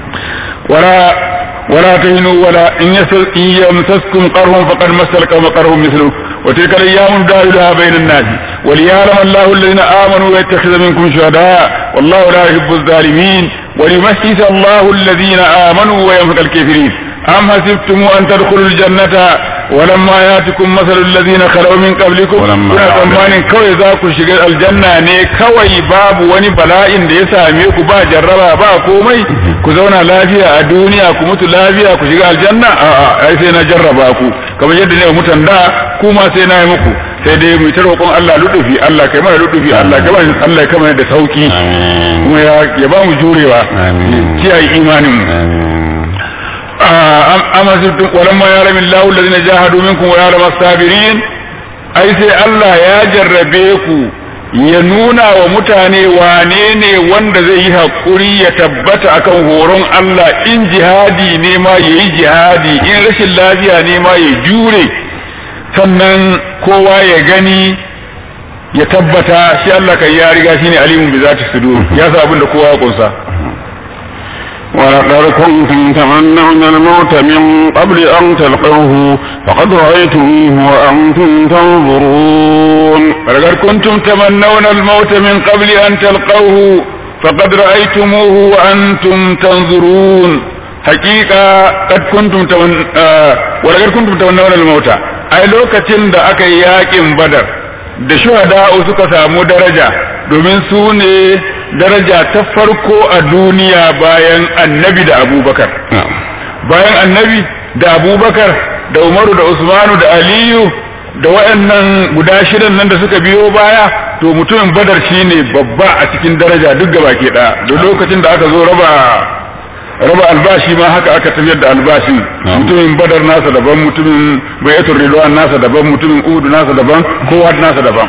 wala ولا تهنوا ولا إن يمسسكم قرهم فقد مس القوم قرهم مثله وتلك الأيام داولها بين الناس وليعلم الله الذين آمنوا ويتخذ منكم شهداء والله لا يحب الظالمين وليمحص الله الذين آمنوا ويمحق الكافرين أم حسبتم أن تدخلوا الجنة ولما ياتكم مثل الذين خلوا من قبلكم kuna tsammanin kawai za ku shiga aljanna ne kawai babu wani bala'in da ya same ku ba jarraba ba komai ku zauna lafiya a duniya ku mutu lafiya ku shiga aljanna a'a ai sai na jarraba ku kamar yadda ne mutan da ku ma sai na yi muku sai dai mu ta roƙon Allah ludufi Allah kai mana ludufi Allah kai mana Allah kai mana da sauki kuma ya ba mu jurewa kiyaye imanin mu amma zubtun walamma ya ramin lahu allazina jahadu minkum wa ya'lamu as-sabirin ai sai Allah ya jarrabe ku ya nuna wa mutane wane ne wanda zai yi hakuri ya tabbata akan horon Allah in jihadi ne ma yayi jihadi in rashin lafiya ne ma ya jure sannan kowa ya gani ya tabbata shi Allah kai ya riga shine alimun bi zati sudur ya sa abin da kowa ya kunsa ولقد كنتم تمنون الموت من قبل أن تلقوه فقد رأيتموه وأنتم تنظرون ولقد كنتم تمنون الموت من قبل أن تلقوه فقد رأيتموه وأنتم تنظرون حقيقة قد كنتم تمن... آه... ولقد كنتم تمنون الموت أي لوكتين دا أكا ياكم بدر da shuhada'u suka samu daraja domin su ne daraja ta farko a duniya bayan annabi da abubakar bayan annabi da abubakar da umaru da usmanu da aliyu da waɗannan guda shidan nan da suka biyo baya to mutumin badar shine babba a cikin daraja duk gaba ke ɗaya da lokacin da aka zo raba raba albashi ma haka aka tafiyar da albashi mutumin badar nasa daban mutumin bayatul ridwan nasa daban mutumin udu nasa daban kowa nasa daban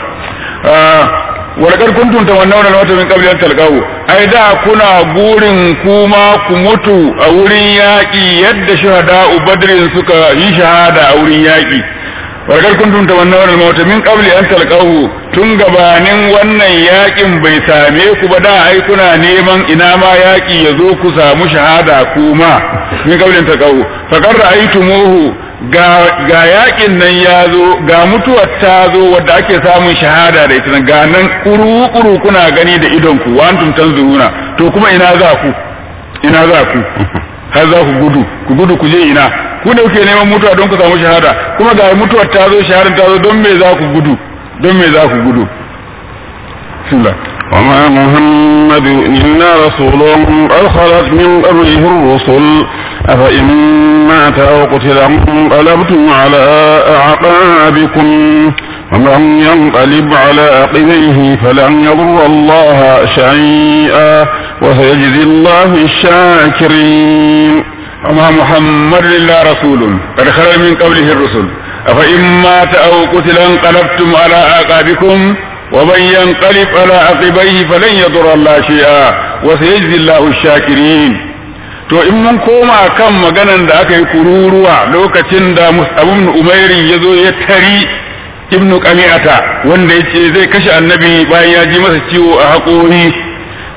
walakar kuntum tamannawna al-mauta min qabli an talqahu ai da kuna gurin kuma ku mutu a wurin yaki yadda shuhada'u badrin suka yi shahada a wurin yaki walakar kuntum tamannawna al-mauta min qabli an talqahu tun gabanin wannan yakin bai same ku ba da ai kuna neman ina ma yaki ya zo ku samu shahada kuma min qabli an talqahu faqad ra'aytumuhu ga ga yakin nan ya zo ga mutuwar ta zo wadda ake samun shahada da ita ga nan kuru-kuru kuna gani da idon ku wa antum tanzuruna to kuma ina za ku ina za ku har za ku gudu ku gudu ku je ina ku da kuke neman mutuwa don ku samu shahada kuma ga mutuwar ta zo shahadar ta zo don me za ku gudu don me za ku gudu bismillah وما محمد إلا رسول قد خلت من قبله الرسل أفإن مات أو قتل انقلبتم على أعقابكم ومن ينقلب على عقبيه فلن يضر الله شيئا وسيجزي الله الشاكرين وما محمد إلا رسول قد خلت من قبله الرسل أفإن مات أو قتل انقلبتم على أعقابكم ومن ينقلب على عقبيه فلن يضر الله شيئا وسيجزي الله الشاكرين to in mun koma kan maganan da aka yi kururuwa lokacin da mus'abun umairi ya zo ya tari ibnu qami'ata wanda yace zai kashe annabi bayan ya ji masa ciwo a haƙori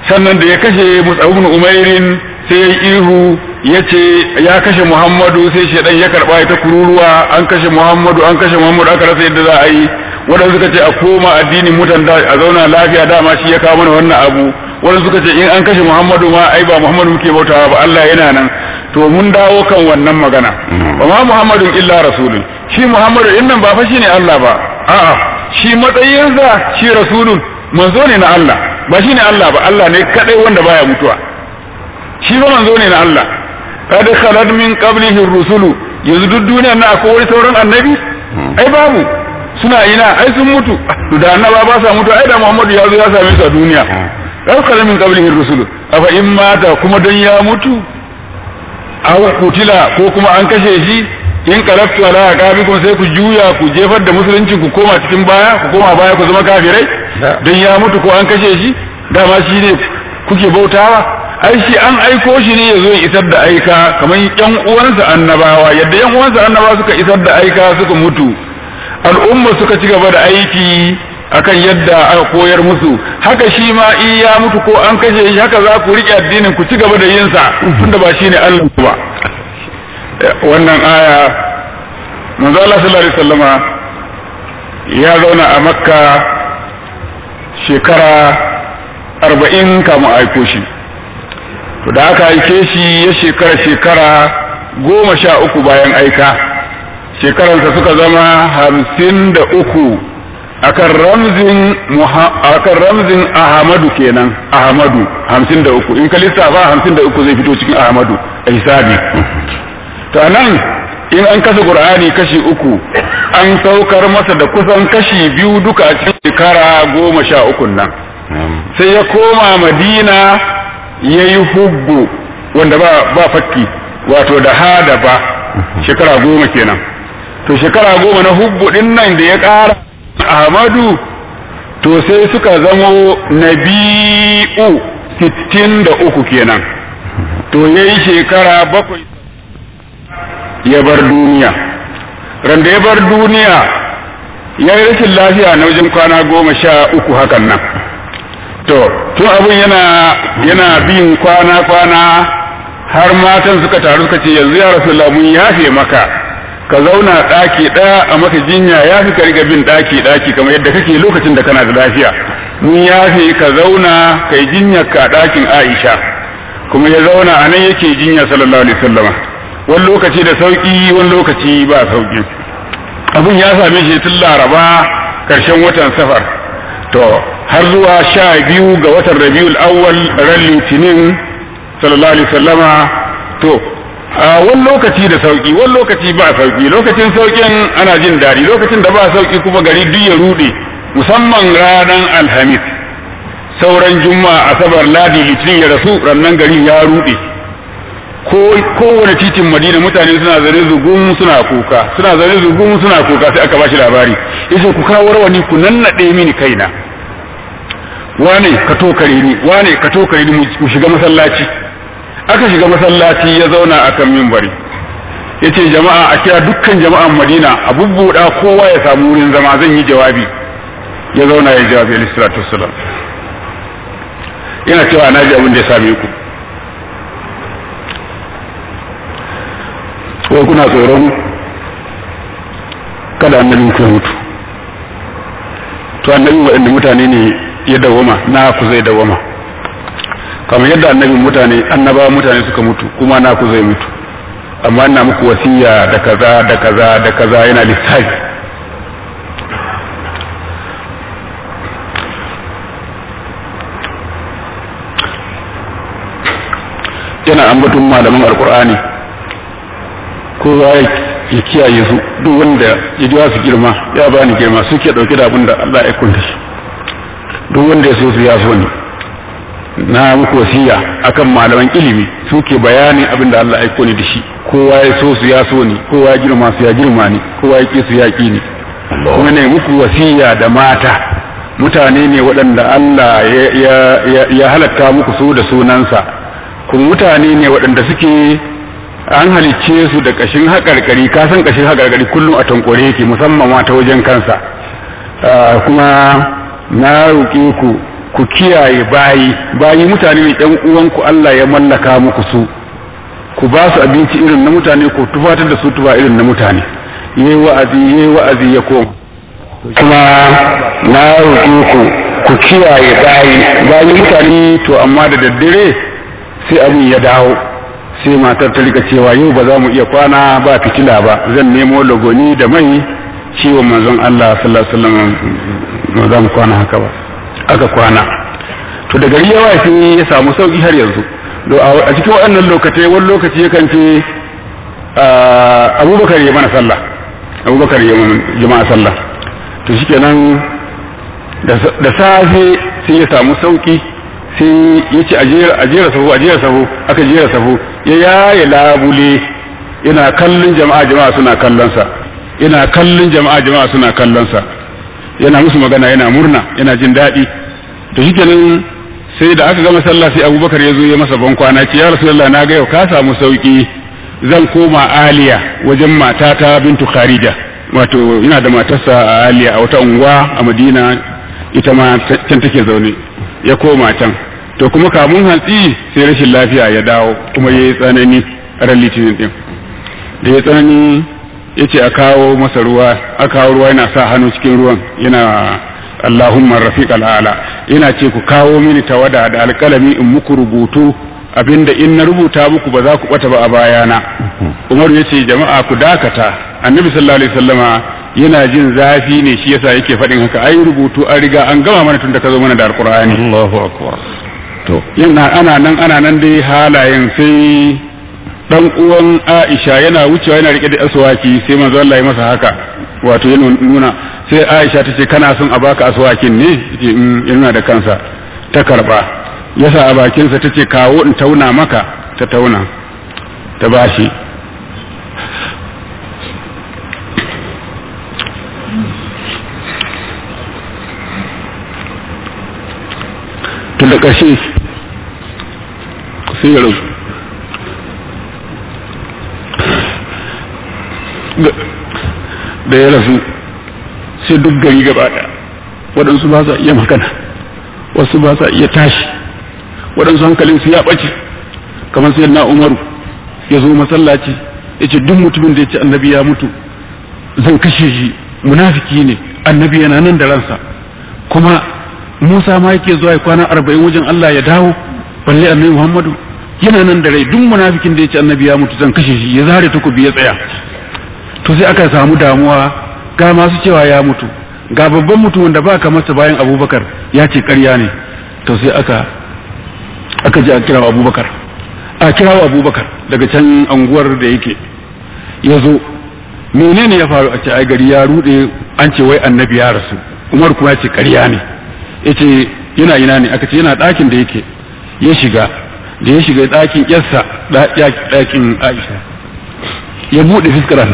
sannan da ya kashe Mus'ab ibn Umairin sai ya ihu ya ce ya kashe Muhammadu sai shedan ya karba ita kururuwa an kashe Muhammadu an kashe Muhammadu aka rasa yadda za a yi wadanda suka ce a koma addinin mutan da a zauna lafiya dama shi ya kawo mana wannan abu wadanda suka ce in an kashe Muhammadu ma ai ba Muhammadu muke bautawa ba Allah yana nan to mun dawo kan wannan magana wa ma Muhammadun illa rasulun shi Muhammadu din nan ba fa shine Allah ba a'a shi matsayinsa shi rasulun manzo ne na Allah ba shine Allah ba Allah ne kadai wanda baya mutuwa shi ba manzo ne na Allah kad khalad min qablihi rusulu yanzu duk duniyar na akwai wani sauran annabi ai babu suna ina ai sun mutu to da annaba ba sa mutu ai da Muhammadu ya zo ya same su a duniya kad khalad min qablihi rusulu afa in mata kuma don ya mutu aw kutila ko kuma an kashe shi in qalaftu ala aqabikum sai ku juya ku jefar da musulunci ku koma cikin baya ku koma baya ku zama kafirai don ya mutu ko an kashe shi dama shi ne kuke bautawa ai shi an aiko shi ne ya zo ya isar da aika kamar yan uwansa annabawa yadda yan uwansa annabawa suka isar da aika suka mutu al'umma suka ci gaba da aiki akan yadda aka koyar musu haka shi ma in ya mutu ko an kashe shi haka za ku riƙe addinin ku ci gaba da yin sa tunda ba shine Allah ba wannan aya manzo Allah sallallahu alaihi wasallama ya zauna a Makka shekara arba'in kamun aiko shi to da aka aike shi ya shekara shekara goma sha uku bayan aika shekaransa suka zama hamsin da uku akan ramzin akan ramzin ahmadu kenan ahmadu hamsin da uku in ka lissafa hamsin da uku zai fito cikin ahmadu a hisabi to nan in an kasa qur'ani kashi uku an saukar masa da kusan kashi biyu duka a cikin shekara goma sha uku nan sai ya koma madina ya yi hubbu wanda ba, ba fakki wato da ha da ba shekara goma kenan to shekara goma na hubbu din nan da ya ƙara ahmadu to sai suka zamo nabi'u sittin da uku kenan to ya yi shekara bakwai ya bar duniya randa ya bar duniya ya yi rashin lafiya na wajen kwana goma sha uku hakan nan to tun abin yana yana bin kwana kwana har matan suka taru suka ce yanzu ya rasu mun yafe maka ka zauna ɗaki ɗaya a maka jinya ya fi ka riga bin ɗaki ɗaki kamar yadda kake lokacin da kana da lafiya mun yafe ka zauna kai jinyar ka ɗakin Aisha kuma ya zauna a nan yake jinya sallallahu alaihi wasallama wani lokaci da sauki wani lokaci ba sauki abun ya same shi tun laraba karshen watan safar to har zuwa sha biyu ga watan rabiul awwal ran litinin sallallahu alaihi wasallama to a wani lokaci da sauki wani lokaci ba sauki lokacin saukin ana jin daɗi lokacin da ba sauki kuma gari duk ya rude musamman ranar alhamis sauran juma'a asabar ladi litinin ya rasu rannan gari ya rude kowane titin madina mutane suna zane zugun suna kuka suna zane zugun suna kuka sai aka bashi labari yace ku kawo rawani ku nannade mini kaina wane ka tokare ni wane ka tokare ni mu shiga masallaci aka shiga masallaci ya zauna akan minbari yace jama'a a kira dukkan jama'an madina a bubbuda kowa ya samu wurin zama zan yi jawabi ya zauna ya jawabi alaihi salatu wassalam yana cewa na ji abin da ya same ku ko kuna tsoron kada annabin ku ya mutu to annabi waɗanda mutane ne ya dawama na ku zai dawama kamar yadda annabin mutane annaba mutane suka mutu kuma na ku zai mutu amma ina muku wasiya da kaza da kaza da kaza yana lissafi yana ambaton malaman alkur'ani kowa ya kiyaye su duk wanda ya ji su girma ya bani girma suke dauke da abin da Allah ya kunta shi duk wanda ya so su ya so ni na muku wasiya akan malaman ilimi suke bayanin abin da Allah ya kone da shi kowa ya so su ya so ni kowa ya girma su ya girma ni kowa ya ki su ya ki ni kuma ne muku wasiya da mata mutane ne waɗanda Allah ya halatta muku su da sunansa kuma mutane ne waɗanda suke an halicce su da kashin haƙarƙari ka san kashin haƙarƙari kullum a tankore yake musamman ma ta wajen kansa kuma na roƙe ku ku kiyaye bayi bayi mutane ne ɗan uwanku Allah ya mallaka muku su ku ba su abinci irin na mutane ko tufatar da su tufa irin na mutane yayi wa'azi yayi wa'azi ya koma kuma na roƙe ku ku kiyaye bayi bayi mutane to amma da daddare sai abin ya dawo sai matar ta rika cewa yau ba za mu iya kwana ba fitila ba zan nemo lagoni da mai ciwon manzon Allah sallallahu alaihi wasallam ba za mu kwana haka ba aka kwana to da gari ya wafi ya samu sauki har yanzu a cikin waɗannan lokacin wani lokaci yakan ce abubakar ya mana sallah abubakar ya mana jama'a sallah to shikenan da safe sai ya samu sauki sai ya ce a jera sahu a jera sahu aka jera sahu ya yaye labule yana kallon jama'a jama'a suna kallonsa yana kallon jama'a jama'a suna kallonsa yana musu magana yana murna yana jin daɗi to shikenan sai da aka gama sallah sai abubakar ya zo ya masa ban kwana ce ya rasulullah na ga yau ka samu sauki zan koma aliya wajen matata bintu kharija wato yana da matarsa a aliya a wata unguwa a madina ita ma can take zaune ya koma can to kuma kamun hantsi sai rashin lafiya ya dawo kuma ya yi tsanani ran litinin din da ya tsanani ya ce a kawo masa ruwa a kawo ruwa yana sa hannu cikin ruwan yana Allahumma rafiq al'ala yana ce ku kawo mini tawada da alkalami in muku rubutu abinda in na rubuta muku ba za ku bata ba a bayana Umaru ya ce jama'a ku dakata annabi sallallahu alaihi wasallama yana jin zafi ne shi yasa yake faɗin haka ai rubutu an riga an gama mana tun da ka zo mana da alqur'ani Allahu akbar to yana ana nan ana nan dai halayen sai dan uwan Aisha yana wucewa yana rike da aswaki sai manzo Allah ya masa haka wato yana nuna sai Aisha ta ce kana son a baka aswakin ne yace yana da kansa ta karba yasa a bakinsa ta ce kawo in tauna maka ta tauna ta bashi tun da ƙarshe sai ya rasu da ya rasu sai duk gari gaba ɗaya waɗansu ba sa iya magana wasu ba sa iya tashi waɗansu hankalinsu ya ɓace kamar sai na umaru ya zo masallaci ya ce duk mutumin da ya ce annabi ya mutu zan kashe shi munafiki ne annabi yana nan da ransa kuma musa ma yake zuwa ya kwana arba'in wajen allah ya dawo balle annabi muhammadu yana nan da rai duk munafikin da ya ce annabi ya mutu zan kashe shi ya zare takobi ya tsaya to sai aka samu damuwa ga masu cewa ya mutu ga babban mutum wanda ba ka masa bayan abubakar ya ce karya ne to sai aka aka ji a kira abubakar a kira abubakar daga can anguwar da yake ya zo menene ya faru a ce ai gari ya rude an ce wai annabi ya rasu umar kuma ya ce karya ne ya ce yana ina ne aka ce yana ɗakin da yake ya shiga da ya shiga ɗakin yarsa ɗakin aisha ya buɗe fiskar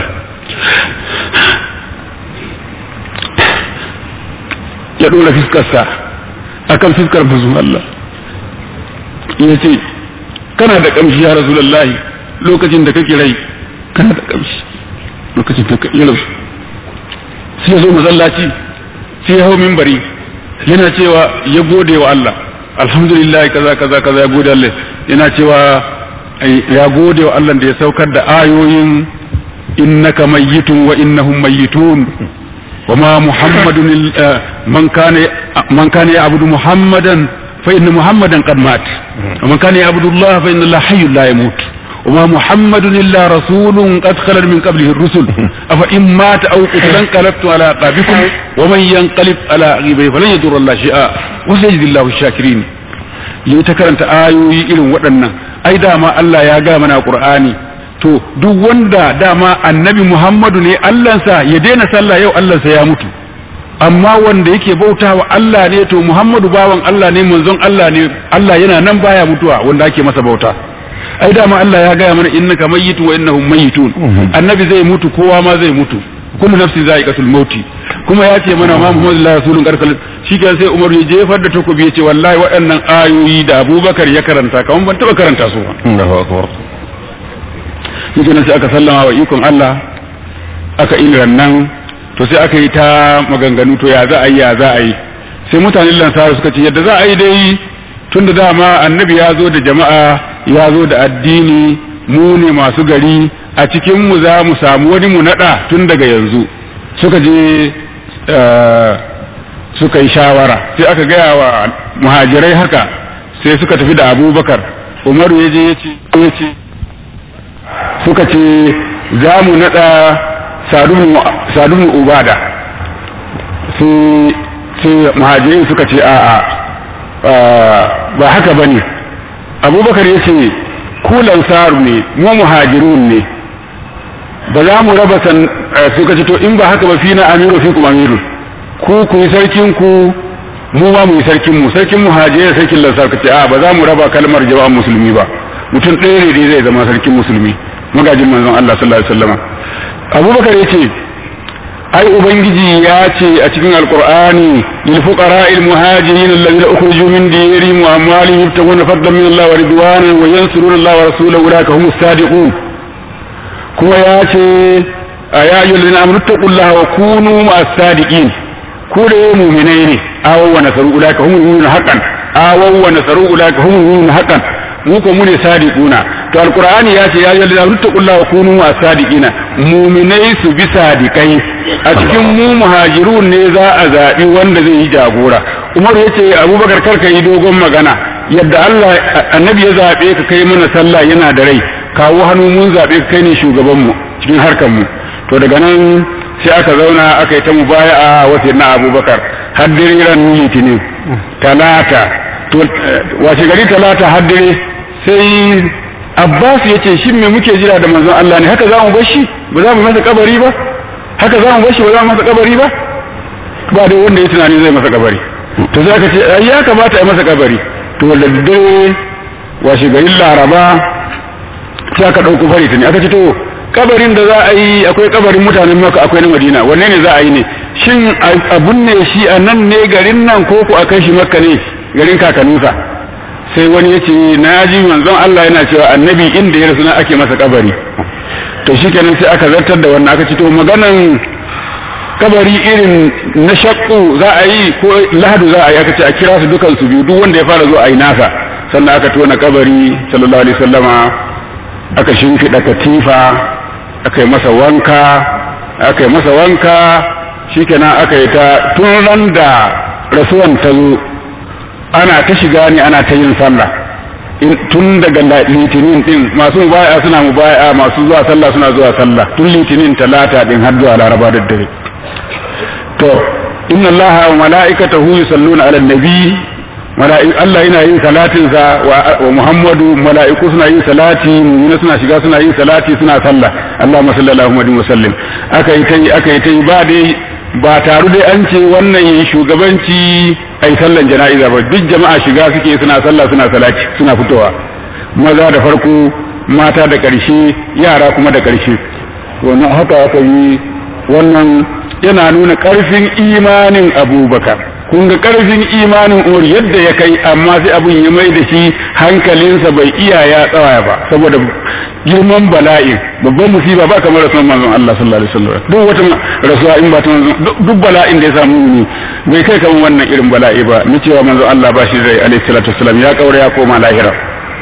ya ɗora fiskarsa a kan fiskar manzon Allah ya ce kana da ƙamshi ya rasulallahi lokacin da kake rai kana da ƙamshi lokacin da kake rai sai ya zo masallaci sai ya hau mimbari yana cewa ya gode wa Allah alhamdulillah kaza kaza kaza ya gode Allah yana cewa ya gode wa Allah da ya saukar da ayoyin innaka mayyitun wa innahum mayyitun وما محمد من كان من كان يعبد محمدا فإن محمدا قد مات ومن كان يعبد الله فإن الله حي لا يموت وما محمد إلا رسول قد خلت من قبله الرسل أفإن مات أو قتل انقلبت على أعقابكم ومن ينقلب على عقبيه فلن يضر الله شيئا وسيجزي الله الشاكرين يتكرنت آيوي إلى ودنا أي داما الله يا قامنا قرآني to duk wanda dama annabi Muhammadu ne Allahnsa ya daina sallah yau Allahnsa ya mutu amma wanda yake bauta wa Allah ne to Muhammadu bawan Allah ne manzon Allah ne Allah yana nan baya mutuwa wanda ake masa bauta ai dama Allah ya gaya mana innaka mayyitun wa innahum mayyitun annabi zai mutu kowa ma zai mutu kullu nafsin za'iqatul mauti kuma ya ce mana ma Muhammadu la rasulun karkal shikenan sai Umar ya jefar da takobi ya ce wallahi waɗannan ayoyi da Abubakar ya karanta kaman ban taba karanta su ba Allahu akbar shi sai aka sallama wa ikon Allah aka iliran nan to sai aka yi ta maganganu to ya za a yi ya za a yi sai mutanen lansara suka ce yadda za a yi dai tun da dama annabi ya zo da jama'a ya zo da addini mu ne masu gari a cikin mu za mu samu wani mu nada tun daga yanzu suka je suka yi shawara sai aka gaya wa muhajirai haka sai suka tafi da abubakar umaru ya je ya ce suka ce za mu nada sadun ubada sai muhajirai suka ce a'a ba haka ba ne abubakar ya ce kulan saru ne mu muhajirun ne ba za mu raba san suka ce to in ba haka ba fi na amiru fi kuma amiru ku ku yi sarkin ku mu ba mu yi sarkin mu sarkin muhajirai sarkin lansar ka ce a ba za mu raba kalmar jama'an musulmi ba mutum ɗaya ne zai zama sarkin musulmi magajin manzon Allah sallallahu alaihi wasallam abubakar ya ce ai ubangiji ya ce a cikin alqur'ani lil fuqara'il muhajirin alladhina ukhriju min diyarihim wa amwalihim yabtaguna fadlan min Allah wa ridwanan wa yansuruna Allah wa rasulahu ulaika humus sadiqun kuma ya ce ya ayyuhal ladina amanu taqullaha wa kunu ma'as sadiqin ku da mu'minai ne awaw wa nasaru ulaika humul mu'minun haqqan awaw wa nasaru ulaika humul mu'minun haqqan mu ko mu ne sadiquna to alqur'ani ya ce ya ayyuhal ladina amanu taqullaha wa kunu ma'as sadiqina mu'minai su bi sadiqai a cikin mu muhajirun ne za a zaɓi wanda zai yi jagora umar ya ce abubakar karka yi dogon magana yadda allah annabi ya zaɓe ka kai mana sallah yana da rai kawo hannu mun zaɓe ka kai ne shugabanmu cikin harkar mu to daga nan sai aka zauna aka yi ta mubaya'a wasu na abubakar har ran litinin talata to wace gari talata har sai abbas ya ce shin me muke jira da manzon allah ne haka za mu bar shi ba za mu masa kabari ba haka za mu bar shi ba za mu masa kabari ba ba dai wanda ya tunani zai masa kabari to sai aka ce ai ya kamata a masa kabari to wanda dare washe garin laraba sai aka ɗauko fari ta ne aka ce to kabarin da za a yi akwai kabarin mutanen maka akwai na madina wanne ne za a yi ne shin abun ne shi a nan ne garin nan ko ku a kai shi makka ne garin kakanninsa sai wani ya ce na ji manzon Allah yana cewa annabi inda ya rasu na ake masa kabari to shi kenan sai aka zartar da wannan aka ce to maganan kabari irin na shakku za a yi ko lahadu za a yi aka ce a kira su dukan su biyu duk wanda ya fara zo a yi nasa sannan aka tona kabari sallallahu alaihi wasallama aka shimfiɗa katifa aka yi masa wanka aka yi masa wanka shikenan aka yi ta tun ran da rasuwan ta zo ana ta shiga ne ana ta yin sallah tun daga litinin din masu mubaya suna mubaya masu zuwa sallah suna zuwa sallah tun litinin talata din har zuwa laraba da dare to inna allaha wa mala'ikatahu yusalluna ala nabi Allah yana yin salatin sa wa Muhammadu mala'iku suna yin salati mu'mina suna shiga suna yin salati suna sallah Allahumma salli ala Muhammadin wa sallim aka yi tai aka yi tai ba dai ba taru dai an ce wannan yin shugabanci ai sallan jana'iza ba duk jama'a shiga suke suna sallah suna salati suna fitowa maza da farko mata da ƙarshe yara kuma da ƙarshe wannan haka aka yi wannan yana nuna ƙarfin imanin abubakar kun ga ƙarfin imanin umar yadda ya kai amma sai abun ya mai da shi hankalinsa bai iya ya tsawaya ba saboda girman bala'in babban musiba ba kamar rasuwan manzon Allah sallallahu alaihi wasallam duk wata rasuwa in ba ta manzon duk bala'in da ya samu ne bai kai kamar wannan irin bala'i ba ni cewa manzon Allah ba shi rai alaihi salatu wasallam ya kaura ya koma lahira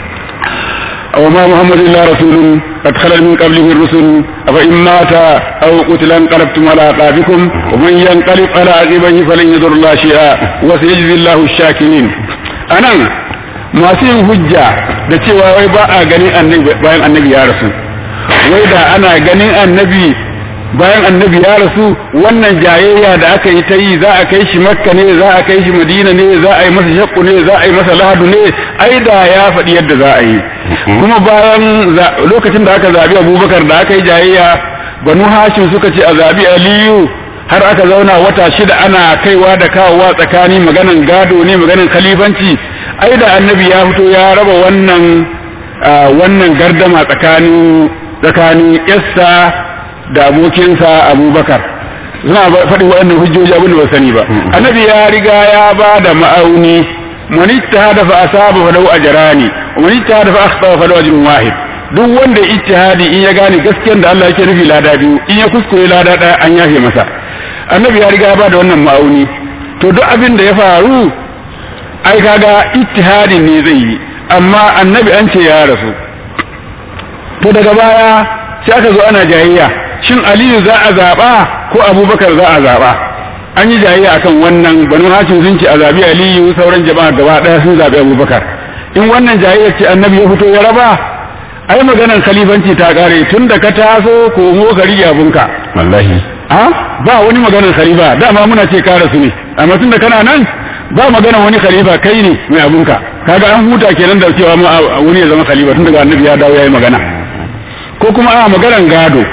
وما محمد إلا رسول قد خلت من قبله الرسل أفإن مات أو قتل انقلبتم على أعقابكم ومن ينقلب على عقبيه فلن يضر الله شيئا وسيجزي الله الشاكرين أنا masu yin hujja da cewa wai ba a ganin annabi bayan annabi ya rasu wai da ana ganin annabi bayan annabi ya rasu wannan jayayya da aka yi ta yi za a kai shi makka ne za a kai shi madina ne za a yi masa shakku ne za a yi masa lahadu ne ai da ya faɗi yadda za a yi kuma bayan lokacin da aka zabi abubakar da aka yi jayayya banu hashim suka ce a zabi aliyu har aka zauna wata shida ana kaiwa da kawowa tsakani maganan gado ne maganan khalifanci ai da annabi ya fito ya raba wannan wannan gardama tsakanin tsakanin yassa da abokinsa abubakar suna faɗi waɗannan hujjoji abin da ba sani ba annabi ya riga ya ba da ma'auni man ijtahada fa asaba fa lahu ajrani wa man ijtahada fa akhta fa lahu ajrun wahid duk wanda ijtihadi in ya gane gaskiyar da Allah yake nufi lada biyu in ya kuskure lada ɗaya an yafe masa annabi ya riga ya ba da wannan ma'auni to duk abin da ya faru ai kaga ittihadin ne zai yi amma annabi an ce ya rasu to daga baya sai aka zo ana jayayya shin aliyu za a zaɓa ko abubakar za a zaɓa an yi jayayya akan wannan banu hashim sun ce a zaɓi aliyu sauran jama'a gaba ɗaya sun zaɓi abubakar in wannan jayayya ce annabi ya fito ya raba ai maganar khalifanci ta ƙare tun da ka taso komo ka rige abunka wallahi a ba wani maganar khalifa dama muna ce ka rasu ne amma tun da kana nan ba magana wani khalifa kai ne mai abunka kaga an huta kenan da cewa ma wani ya zama khalifa tun daga annabi ya dawo yayi magana ko kuma a maganar gado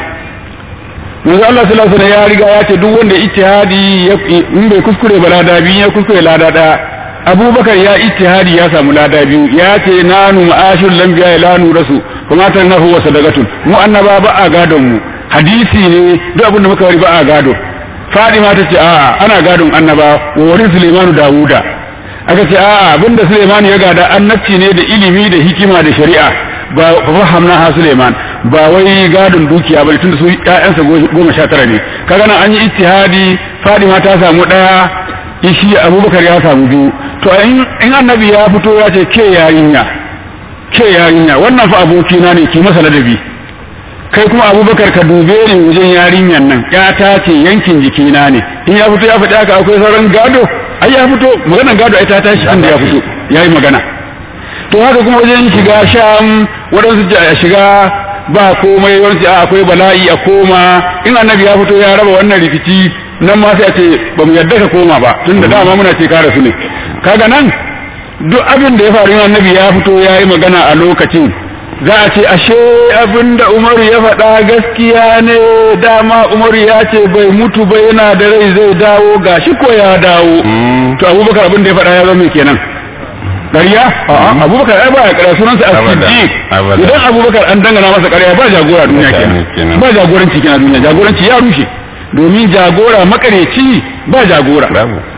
manzo Allah sallallahu alaihi ya riga ya ce duk wanda ijtihadi in bai kuskure ba lada biyu ya kuskure lada daya Abubakar ya ijtihadi ya samu lada biyu ya ce nanu ma'ashul lambiya la nurasu kuma tanahu wa sadaqatun mu annaba ba a gadon mu hadisi ne duk abin da muka wari ba a gado Fadima ta ce a'a ana gadon annaba wa wurin Sulaimanu Dawuda aka ce a'a abinda Sulaimanu ya gada annabci ne da ilimi da hikima da shari'a ba fahamna ha Sulaiman ba wai gadon dukiya ba tunda su ƴaƴansa goma sha tara ne kaga nan an yi ijtihadi Fadima ta samu ɗaya ishi Abubakar ya samu biyu to in annabi ya fito ya ce ke yarinya ke yarinya wannan fa abokina ne ki masa ladabi kai kuma abubakar ka dube ni wajen yarinyan nan ya ta ce yankin jikina ne in ya fito ya faɗi haka akwai sauran gado ai ya fito maganar gado ai ta tashi inda ya fito ya yi magana to haka kuma wajen shiga sham waɗansu a shiga ba komai wani a akwai bala'i a koma in annabi ya fito ya raba wannan rikici nan ma sai a ce ba mu yadda ka koma ba tunda dama muna ce ka rasu ne kaga nan duk abin da ya faru in annabi ya fito ya yi magana a lokacin za a ce ashe abin da umaru ya faɗa gaskiya ne dama umaru ya ce bai mutu ba yana da rai zai dawo gashi ko ya dawo to abubakar abin da ya faɗa ya zama kenan ƙarya abubakar ai ba ya ƙarya sunansa as-siddiq idan abubakar an dangana masa ƙarya ba jagora duniya kenan ba jagoranci kenan duniya jagoranci ya rushe domin jagora makareci ba jagora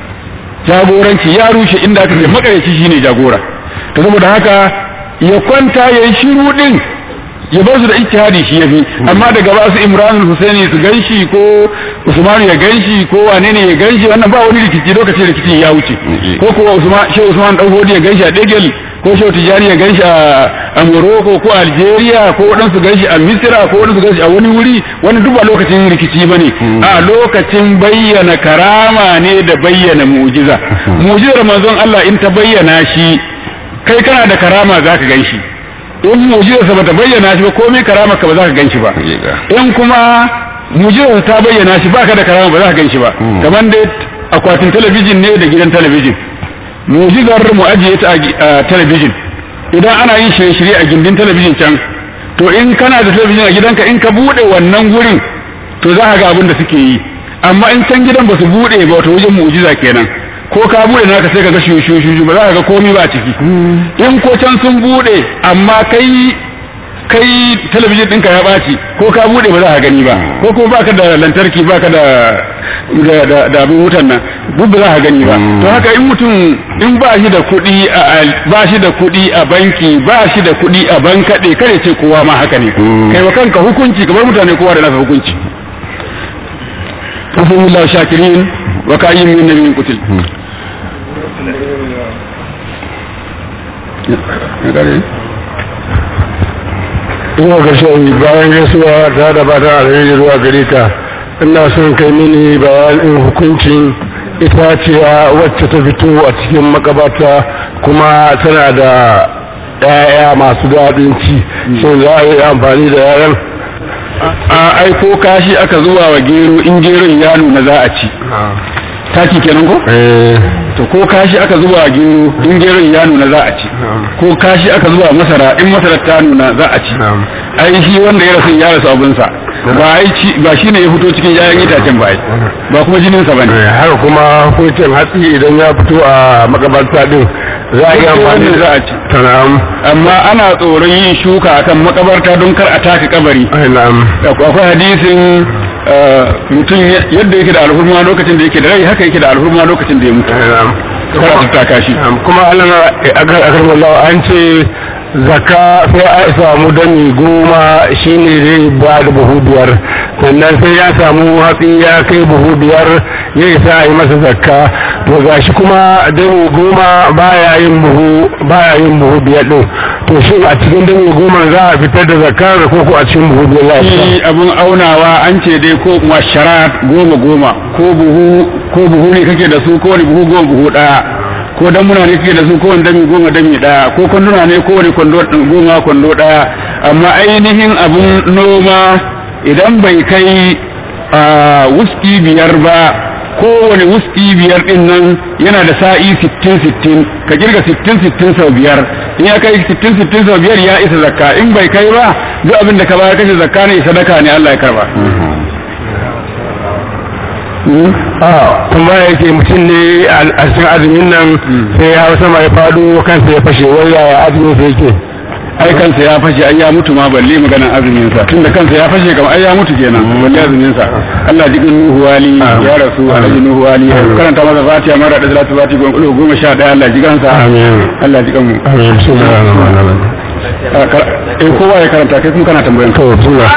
jagoranci ya rushe inda aka ce makareci shine jagora to saboda haka ya kwanta ya yi shiru din ya bar su da ijtihadi shi yafi amma daga ba su Imran Husaini su ganshi ko Usman ya ganshi ko wane ne ya ganshi wannan ba wani rikici lokacin rikicin ya wuce ko ko Usman Shehu Usman dan Hodi ya ganshi a Degel ko Shehu Tijani ya ganshi a Morocco ko Algeria ko wadansu ganshi a Misra ko wadansu ganshi a wani wuri wannan duk ba lokacin rikici bane a lokacin bayyana karama ne da bayyana mu'jiza mu'jizar manzon Allah in ta bayyana shi kai kana da karama za ka gan shi in mujizarsa ba ta bayyana shi ba komai karama ka ba za ka gan shi ba in kuma mujizarsa ta bayyana shi ba ka da karama ba za ka gan shi ba kamar dai akwatin talabijin ne da gidan talabijin mujizar mu ajiye ta a talabijin idan ana yin shirye-shirye a gindin talabijin can to in kana da talabijin a gidanka in ka bude wannan gurin to za ka ga abin da suke yi amma in can gidan ba su bude ba wato wajen mu'jiza kenan ko ka bude naka sai ka ga shushu ba za ka ga komai ba ciki in ko can sun bude amma kai kai talabijin ɗinka ya ɓaci ko ka bude ba za ka gani ba ko kuma baka da lantarki baka da da da abin wutan nan duk ba za ka gani ba to haka in mutum in ba shi da kuɗi a ba shi da kuɗi a banki ba shi da kuɗi a bankaɗe kare ce kowa ma haka ne kai wa kanka hukunci kamar mutane kowa da nasa hukunci Alhamdulillah shakirin wa kayyin min nabiyyin qutil ina ga shi bayan gaisuwa ta da ba ta alheri zuwa gare ka ina son kai mini bayanin hukuncin itaciya wacce ta fito a cikin makabata kuma tana da ‘ya'ya masu daɗin ci shin za a yi amfani da ‘ya'yan a aiko kashi aka zuwa wa gero in geron ya nuna za a ci taki kenan ko to ko kashi aka zuba gero in geron ya nuna za a ci ko kashi aka zuba masara in masara ta nuna za a ci ai shi wanda ya rasu ya rasu abinsa ba ai ci ba shine ya fito cikin yayan itacen ba ai ba kuma jinin sa bane haka kuma hukuncin hatsi idan ya fito a makabarta din za a yi amfani za a ci tanam amma ana tsoron yin shuka akan makabarta don kar a taka kabari na'am akwai hadisin mutum yadda yake da alhurma lokacin da yake da rai haka yake da alhurma lokacin da ya mutu na'am kar a taka shi kuma Allah akar wallahu an ce zakka sai a samu dami goma shine zai ba da buhu biyar sannan sai ya samu hatsi ya kai buhu biyar ya isa a yi masa zakka to gashi kuma dami goma baya yin buhu baya yin buhu biyar din to shi a cikin dami goma za a fitar da zakka ko ko a cikin buhu biyar za a fitar shi abun aunawa an ce dai ko kuma sharat goma goma ko buhu ko buhu ne kake da su ko wani buhu goma buhu daya ko damuna ne kake da su ko wani dami goma dami daya ko kwanduna ne ko wani kwando goma kwando daya amma ainihin abun noma idan bai kai a wuski biyar ba kowane wuski biyar din nan yana da sa'i sittin sittin ka kirga sittin sittin sau biyar in ya kai sittin sittin sau biyar ya isa zakka in bai kai ba duk abin da ka bayar kashe zakka ne sadaka ne Allah ya karba a kuma yake mutum ne a cikin azumin nan sai ya sama ya fado kansa ya fashe wai yaya azumin sa yake ai kansa ya fashe ai ya mutu ma balle maganar azumin sa tunda kansa ya fashe kamar ai ya mutu kenan balle azumin sa Allah jikin Nuhu wali ya rasu Alhaji Nuhu wali karanta masa Fatiha mara da salatu Fati goma sha daya Allah jikan sa Allah jikan mu amin bismillahir rahmanir rahim eh kowa ya karanta kai kuma kana tambayan to bismillah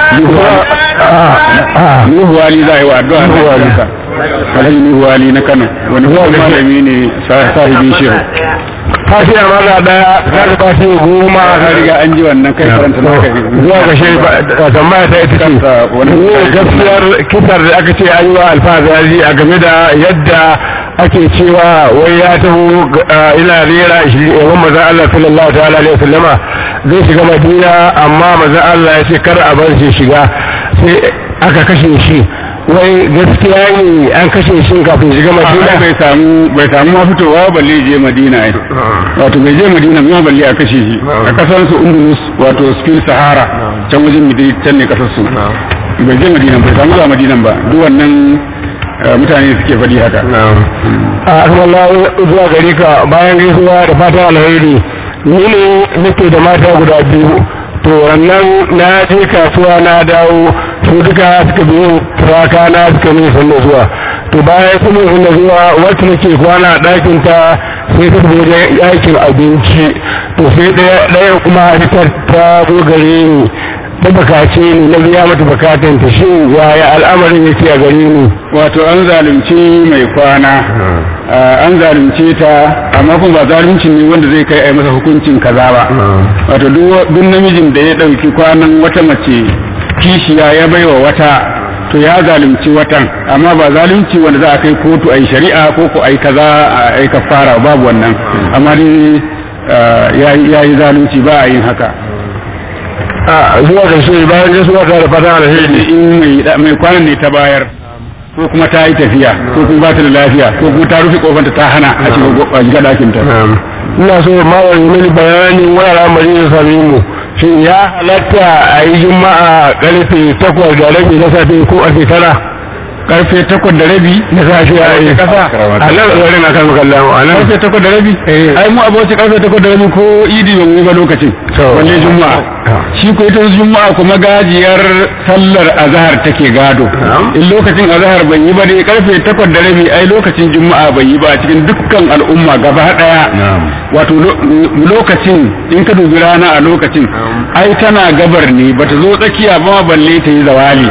Nuhu wali za a yi wa addu'a Nuhu wali Alhaji Nuhu wali na Kano wani kuma malami ne sahibin shehu fatiha maza daya ta da fatiha goma ka riga an ji wannan kai karanta na kai zuwa ga shi tambaya ta ita ce ne gaskiyar kisar da aka ce an yi wa alfazazi a game da yadda ake cewa wai ya taho ina rera shi yawan maza Allah sallallahu ta'ala alaihi wasallama zai shiga madina amma maza Allah ya ce kar a bar shi shiga sai aka kashe shi wai gaskiya ne an kashe shi kafin shiga madina bai samu bai samu ma fitowa balle je madina ai wato bai je madina ma balle a kashe shi a kasar su undulus wato spain sahara can wajen midri can ne kasar su bai je madina bai samu zuwa madina ba duk wannan mutane suke faɗi haka a Allah zuwa gare ka bayan gaisuwa da fatan alheri ni ne nake da mata guda biyu to wannan na je kasuwa na dawo su duka suka biyo turaka na suka ne sun zuwa to bayan sun sun zuwa wacce nake kwana a ɗakin ta sai ta tafi wajen aikin abinci to sai ɗaya kuma ta ta zo gare ni ta bukace ni na biya mata bukatan ta shin yaya al'amarin yake a gare ni wato an zalunci mai kwana an zalunce ta amma kuma ba zalunci ne wanda zai kai a masa hukuncin kaza ba wato duk namijin da ya ɗauki kwanan wata mace kishiya ya baiwa wata to ya zalunci watan amma ba zalunci wanda za a kai kotu a yi shari'a ko ko a yi kaza a yi kafara babu wannan amma dai ya yi zalunci ba a yin haka a zuwa ƙarshe bayan gaisuwa ta da fata alheri in mai kwanan ne ta bayar ko kuma ta yi tafiya ko kuma ba ta da lafiya ko kuma ta rufe kofanta ta hana a shiga ɗakin ta ina so mawar mini bayanin wani al'amari da same mu shin ya halatta a yi juma'a karfe takwas da rabi na safe ko a tara karfe takwas da rabi na safe a yi kasa a nan tsarin a kan kallon a nan karfe takwas da rabi ai mu abuwa karfe takwas da rabi ko idi ba mu yi ba lokacin wanne juma'a shi ko ita juma'a kuma gajiyar sallar azhar take gado in lokacin azhar bai yi ba dai karfe takwas da rabi ai lokacin juma'a bai yi ba a cikin dukkan al'umma gaba daya wato lokacin in ka dubi rana a lokacin ai tana gabar ne bata zo tsakiya ba balle ta yi zawali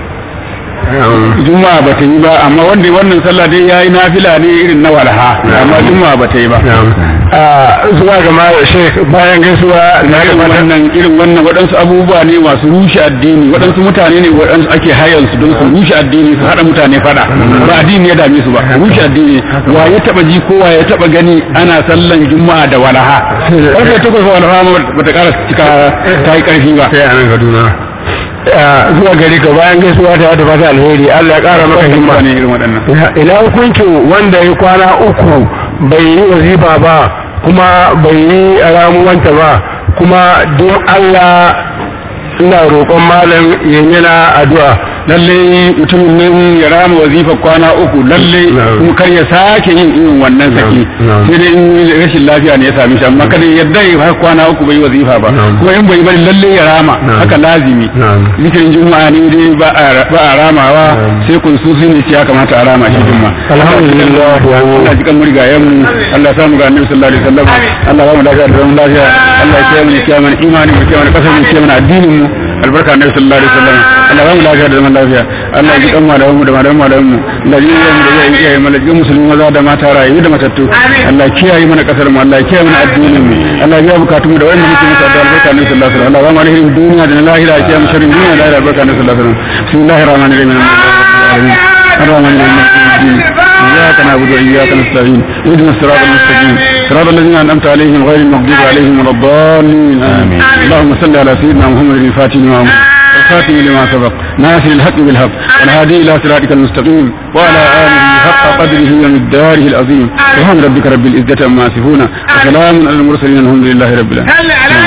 juma'a ba ta yi ba amma wanda wannan sallah dai yayi nafila ne irin na walha amma juma'a ba ta yi ba a zuwa ga ma shek bayan gaisuwa na ga wannan irin wannan waɗansu abubuwa ne masu rushe addini waɗansu mutane ne waɗansu ake hayan su don su rushe addini su haɗa mutane fada ba addini ya dame su ba rushe addini wa ya taba ji ko wa ya taba gani ana sallan juma'a da walaha karfe takwas walaha ba ta ƙara cika ta yi ƙarfi ba sai a nan kaduna zuwa gari ka bayan gaisuwa ta da fata alheri Allah ya kara maka himma ne irin waɗannan ina hukuncin wanda ya kwana uku bai yi wazifa ba kuma bai yi ramuwanta ba kuma don Allah ina roƙon malam ya yana addu'a lalle mutumin nan ya rama wazifa kwana uku lalle Na'am. kuma kar ya sake yin irin wannan saki Na'am. sai dai in rashin lafiya ne ya same shi amma kada ya yadda ya har kwana uku bai wazifa ba Na'am. kuma in bai bari lalle ya rama Na'am. haka lazimi Na'am. zikirin juma'a ne dai ba a ba a ramawa Na'am. sai kun su ne ya kamata a rama shi juma'a Alhamdulillah. Allah ji kan murgayen mu Allah ya samu ga annabi sallallahu alaihi wasallam Allah ba mu lafiya da zaman lafiya Allah ya kiyaye mu ya kiyaye mana imani mu kiyaye mana kasar mu ya kiyaye mana addinin mu albarka annabi sallallahu alaihi wasallam Allah ba mu lafiya da zaman lafiya Allah ya ji kan malamu mu da malamu malamu mu Allah ya yi mu da zai kiyaye mana jikin musulmi maza da mata rayu da matattu Allah ya kiyaye mana kasar mu Allah ya kiyaye mana addinin mu Allah ya biya bukatun mu da wannan muke masa da albarka annabi sallallahu alaihi wasallam Allah ba mu alherin duniya da na lahira ya kiyaye mu sharrin duniya da lahira albarka annabi sallallahu alaihi wasallam bismillahir rahmanir rahim الرحمن الرحيم إياك نعبد وإياك نستعين اهدنا الصراط المستقيم صراط الذين أنعمت عليهم غير المغضوب عليهم ولا الضالين آمين اللهم صل على سيدنا محمد الفاتح لما أمر الخاتم لما سبق ناصر الحق بالحق والهادي إلى صراطك المستقيم وعلى آله حق قدره ومقداره العظيم سبحان ربك رب العزة عما يصفون وسلام على المرسلين الحمد لله رب العالمين